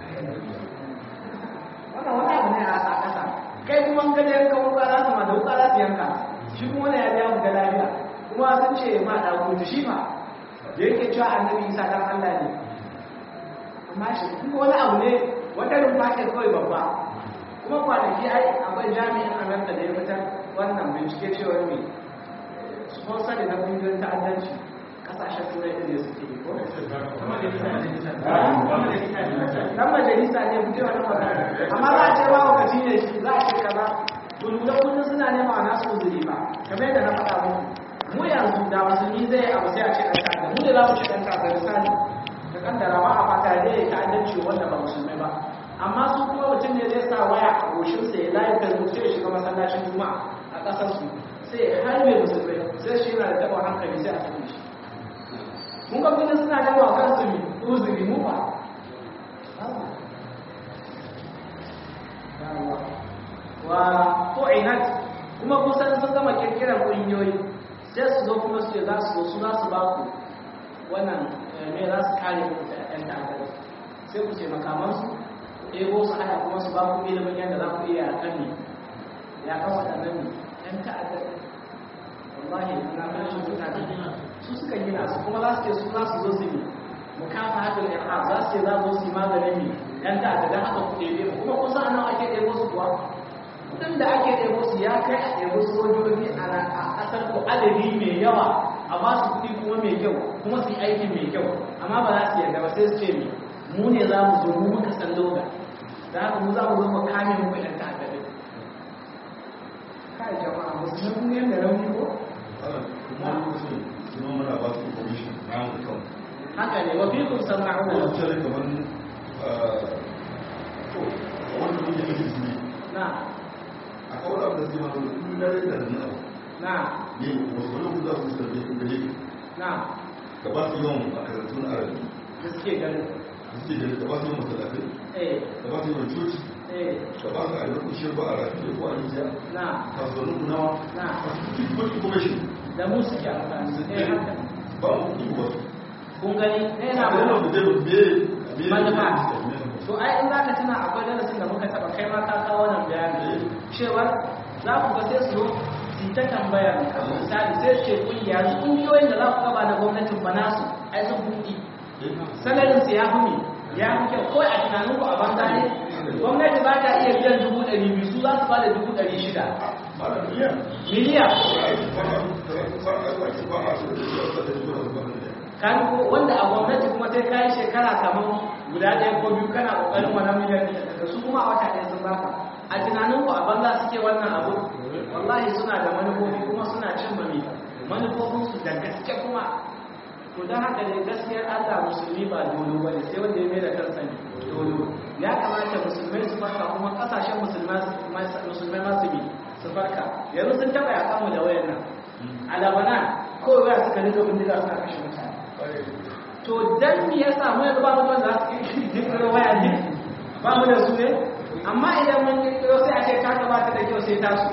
A: wannan wani abu ne a ƙasa kai kuma an gaje yanka wuka za su ma da wuka za su yanka shi kuma wani ya biya mu ga lafiya kuma sun ce ma da kuta shi ma da yake cewa annabi isa dan Allah ne amma shi kuma wani abu ne wata rumfa ce kawai babba kuma kwanaki ai akwai jami'in amurka da ya fitar wannan bincike cewa ne sponsor da na kungiyoyin ta'addanci kasashen turai da ne suke yi ko dan majalisa ne mutum wani magana amma za a ce ba wakaci ne shi za a ce kaza dululan kullum suna nema a nasu uzuri ba kamar yadda na faɗa muku mu yanzu da musulmi zai abu sai a ce ɗan ta'adda mu ne za mu ce ɗan ta'adda misali da kaddara ba a fata da ya ta'addanci wanda ba musulmai ba amma su kuma mutum ne zai sa waya a goshinsa ya layi facebook sai ya shiga masallacin juma'a a ƙasarsu sai ya harbe musulmai sai shi yana da taɓa hankali sai a sake shi mun ga kullum suna da wa kansu mi uzuri mu ba wa tu'inat kuma kusan sun gama kirkirar kungiyoyi sai su zo kuma su ce za su zo su za su ba ku wannan me za su kare ku da ɗan ta'adari sai ku ce makamansu ɗebo su hada kuma su ba ku ilimin yadda za ku iya yakan ne yakan waɗannan ne ɗan ta'adari wallahi na kashin mutane su suka gina su kuma za su ce su za su zo su yi mukafa hakan irhab za su ce za su yi maganin ne ɗan ta'adda don haka ku ɗebe kuma kusa nan ake ɗebo su kuwa kudin da ake ɗebo su ya kai a ɗebo sojoji a ƙasar ku adadi mai yawa a ba su kuɗi kuma mai kyau kuma su yi aikin mai kyau amma ba za su yarda ba sai su ce mu ne za mu zo mu muka san loga da haka mu za mu zo mu kame mu ɗan ta'adda ɗin kai jama'a musulmi kun yanda rauni ko
B: kuma lokacin suna mana ba su information na yanzu kan
A: haka ne wa fikum sama'una
B: ko su ce kamar to wanda muke kashe su ne
A: na
B: a kawai abin da suke masu kullum na rai da nuna
A: na
B: ne wasu wani kuma za su sarfe su gare
A: na
B: ka ba su yawan makarantun arabi
A: da suke ganin
B: da suke gare ka ba su yawan masallatai
A: eh
B: ka ba su yawan coci
A: eh
B: ka ba su a yawan kushe ba a rafi da ko a nijiya
A: na
B: kasuwannin kunawa
A: na
B: a su kuɗi ko information
A: da mu suke amfani eh haka
B: ba mu kuɗi ba su
A: kun gani eh na
B: a yana
A: ba
B: da dai me me
A: Manufa. to ai in za ka tuna akwai darasin da muka taba kai ma ka kawo wannan bayani cewa za ku ga sai su zo su yi ta tambaya misali sai su ce kungiya su kungiyoyin da za ku gaba da gwamnatin ba nasu ai sun buɗi salarin su ya fi mi ya fi kyau kawai a tunanin ku a banza ne gwamnati ba ta iya biyan dubu ɗari biyu su za su ba da dubu ɗari shida miliyan kan ko wanda a gwamnati kuma sai kayi shekara kamar guda ɗaya ko biyu kana ƙoƙarin wannan miliyan ɗin da su kuma a wata ɗaya sun baka a tunanin ku a banza suke wannan abu wallahi suna da manufofi kuma suna cin mami manufofin su da gaske kuma to don haka ne gaskiyar Allah musulmi ba dolo ba ne sai wanda ya mai da kansa ne dolo ya kamata musulmai su farka kuma ƙasashen musulmai musulmai masu bi su farka yanzu sun taɓa yaƙa mu da wayan nan a labanan kawai waya suka rika bindiga suna kashe mutane to dan me yasa mu yanzu ba mu da wanda za su kirkiro waya ne ba mu da su ne amma idan mun kirkiro sai a ce ta ba ta da kyau sai tasu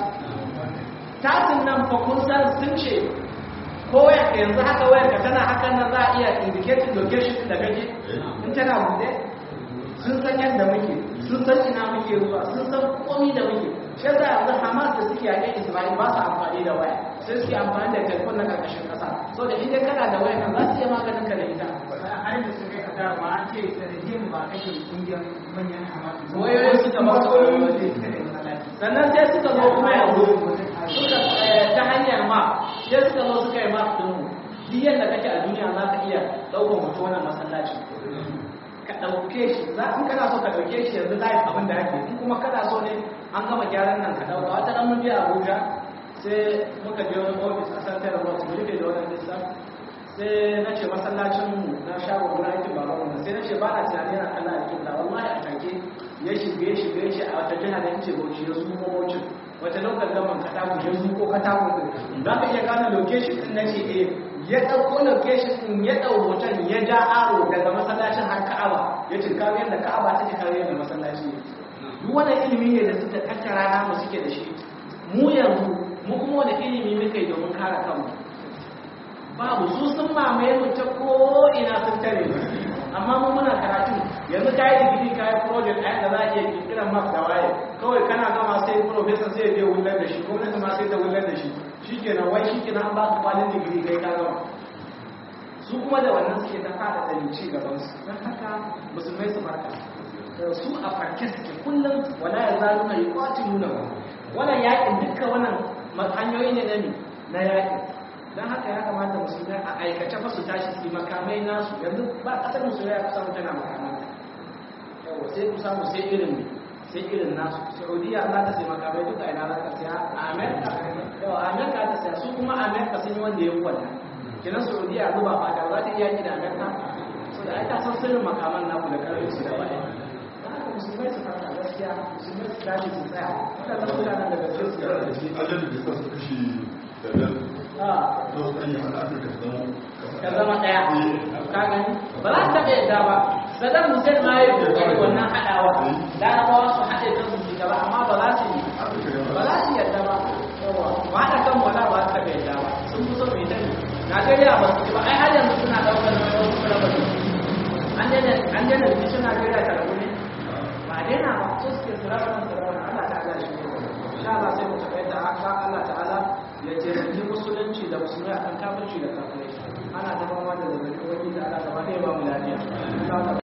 A: tasin nan fa kun san sun ce ko wayar ka yanzu haka wayar ka tana hakan nan za a iya indicating location da kake in tana bude sun san yadda muke sun san ina muke ruwa sun san komi da muke shi yasa yanzu Hamas da suke yaƙin Isra'il ba su amfani da waya sai suke amfani da telefon na ƙarƙashin ƙasa so da inda kana da wayar nan za su iya maganin ka da ita
C: har da suka yi da ba an ce sanadiyar ba kashe kungiyar manyan hamadu
A: wayoyin suka ba su wayoyi sannan sai suka zo kuma yanzu suka eh, ta hanyar ma sai suka zo suka yi map ɗin mu duk yadda kake a duniya za ka iya ɗaukar mutu wannan masallaci ka ɗauke shi za in kana so ka ɗauke shi yanzu live abin da ake in kuma kana so ne an gama gyaran nan ka ɗauka wata ɗan mun je Abuja sai muka je wani ofis a Central Road mu rufe da wannan lissa sai na ce masallacin mu na shago gurin aikin baban mu sai na ce ba na tunani yana kallon aikin da wallahi a take ya shige ya shige ya ce a wata jiha da yace Bauchi ya zuko Bauchi wata lokal gaman katako ya zuko katako din za ka iya gane location din na ce eh ya ɗauko location din ya ɗau hoton ya ja aro daga masallacin har Ka'aba ya ce kawo yadda Ka'aba take kawo yadda masallaci ne duk wannan ilimi ne da suka tattara namu suke da shi mu yanzu mu kuma wani ilimi muka yi domin kare kanmu
D: babu su sun mamaye mu ta ko ina sun tare mu amma mu muna karatu yanzu ka yi digiri ka yi project a yadda za a iya kirkiran map da waye kawai kana gama sai professor sai ya je wullar da shi gwamnati ma sai ta wullar da shi shikenan wai shikenan an ba ka kwalin digiri kai ka gama su kuma da wannan suke ta fada da ci gaban su don haka musulmai su farka su a farke suke kullum wala ya zalu na yi kwaci nuna ba wannan yakin dukkan wannan hanyoyi ne na na yakin don haka ya kamata musulmai a aikace fa su tashi su makamai nasu yanzu ba kasar musulmai ya kusa tana makamai yawa sai ku samu sai irin sai irin nasu saudiya za ta sai makamai duka ina za ka siya a amerika yawa amerika ta siya su kuma amerika sun yi wanda ya yi wannan kinan saudiya zuba ba da za ta iya yi da amerika so da aika san sirrin makaman naku da karfin su da baya don haka musulmai su farka gaskiya musulmai su tashi su tsaya waɗannan mutanen da gaske su
B: da shi ajal da sa su kashe da
D: Ah.
B: to an yi hada afirka ta zama
D: ka zama ɗaya ka gani ba za ta taɓa yadda ba saddam hussein ma ya yi kokari wannan haɗawa larabawa su haɗe kan su shiga ba amma ba za su yi ba za su yadda ba yawa ba haɗa kan wala ba su taɓa yadda ba sun fi so mai dani najeriya ba su ci ba ai har yanzu suna ɗaukar nauyin wasu kulabar an daina an daina rikicin najeriya ta rabu ne ba a daina ba su suke su raba nan su raba nan allah ta'ala shi ne insha Allah sai mu taɓa yadda haka allah ta'ala ya taimaki musulunci da musulmai akan kafirci da kafirai ana ta fama da zazzabin wani da ana gaba ɗaya ba mu lafiya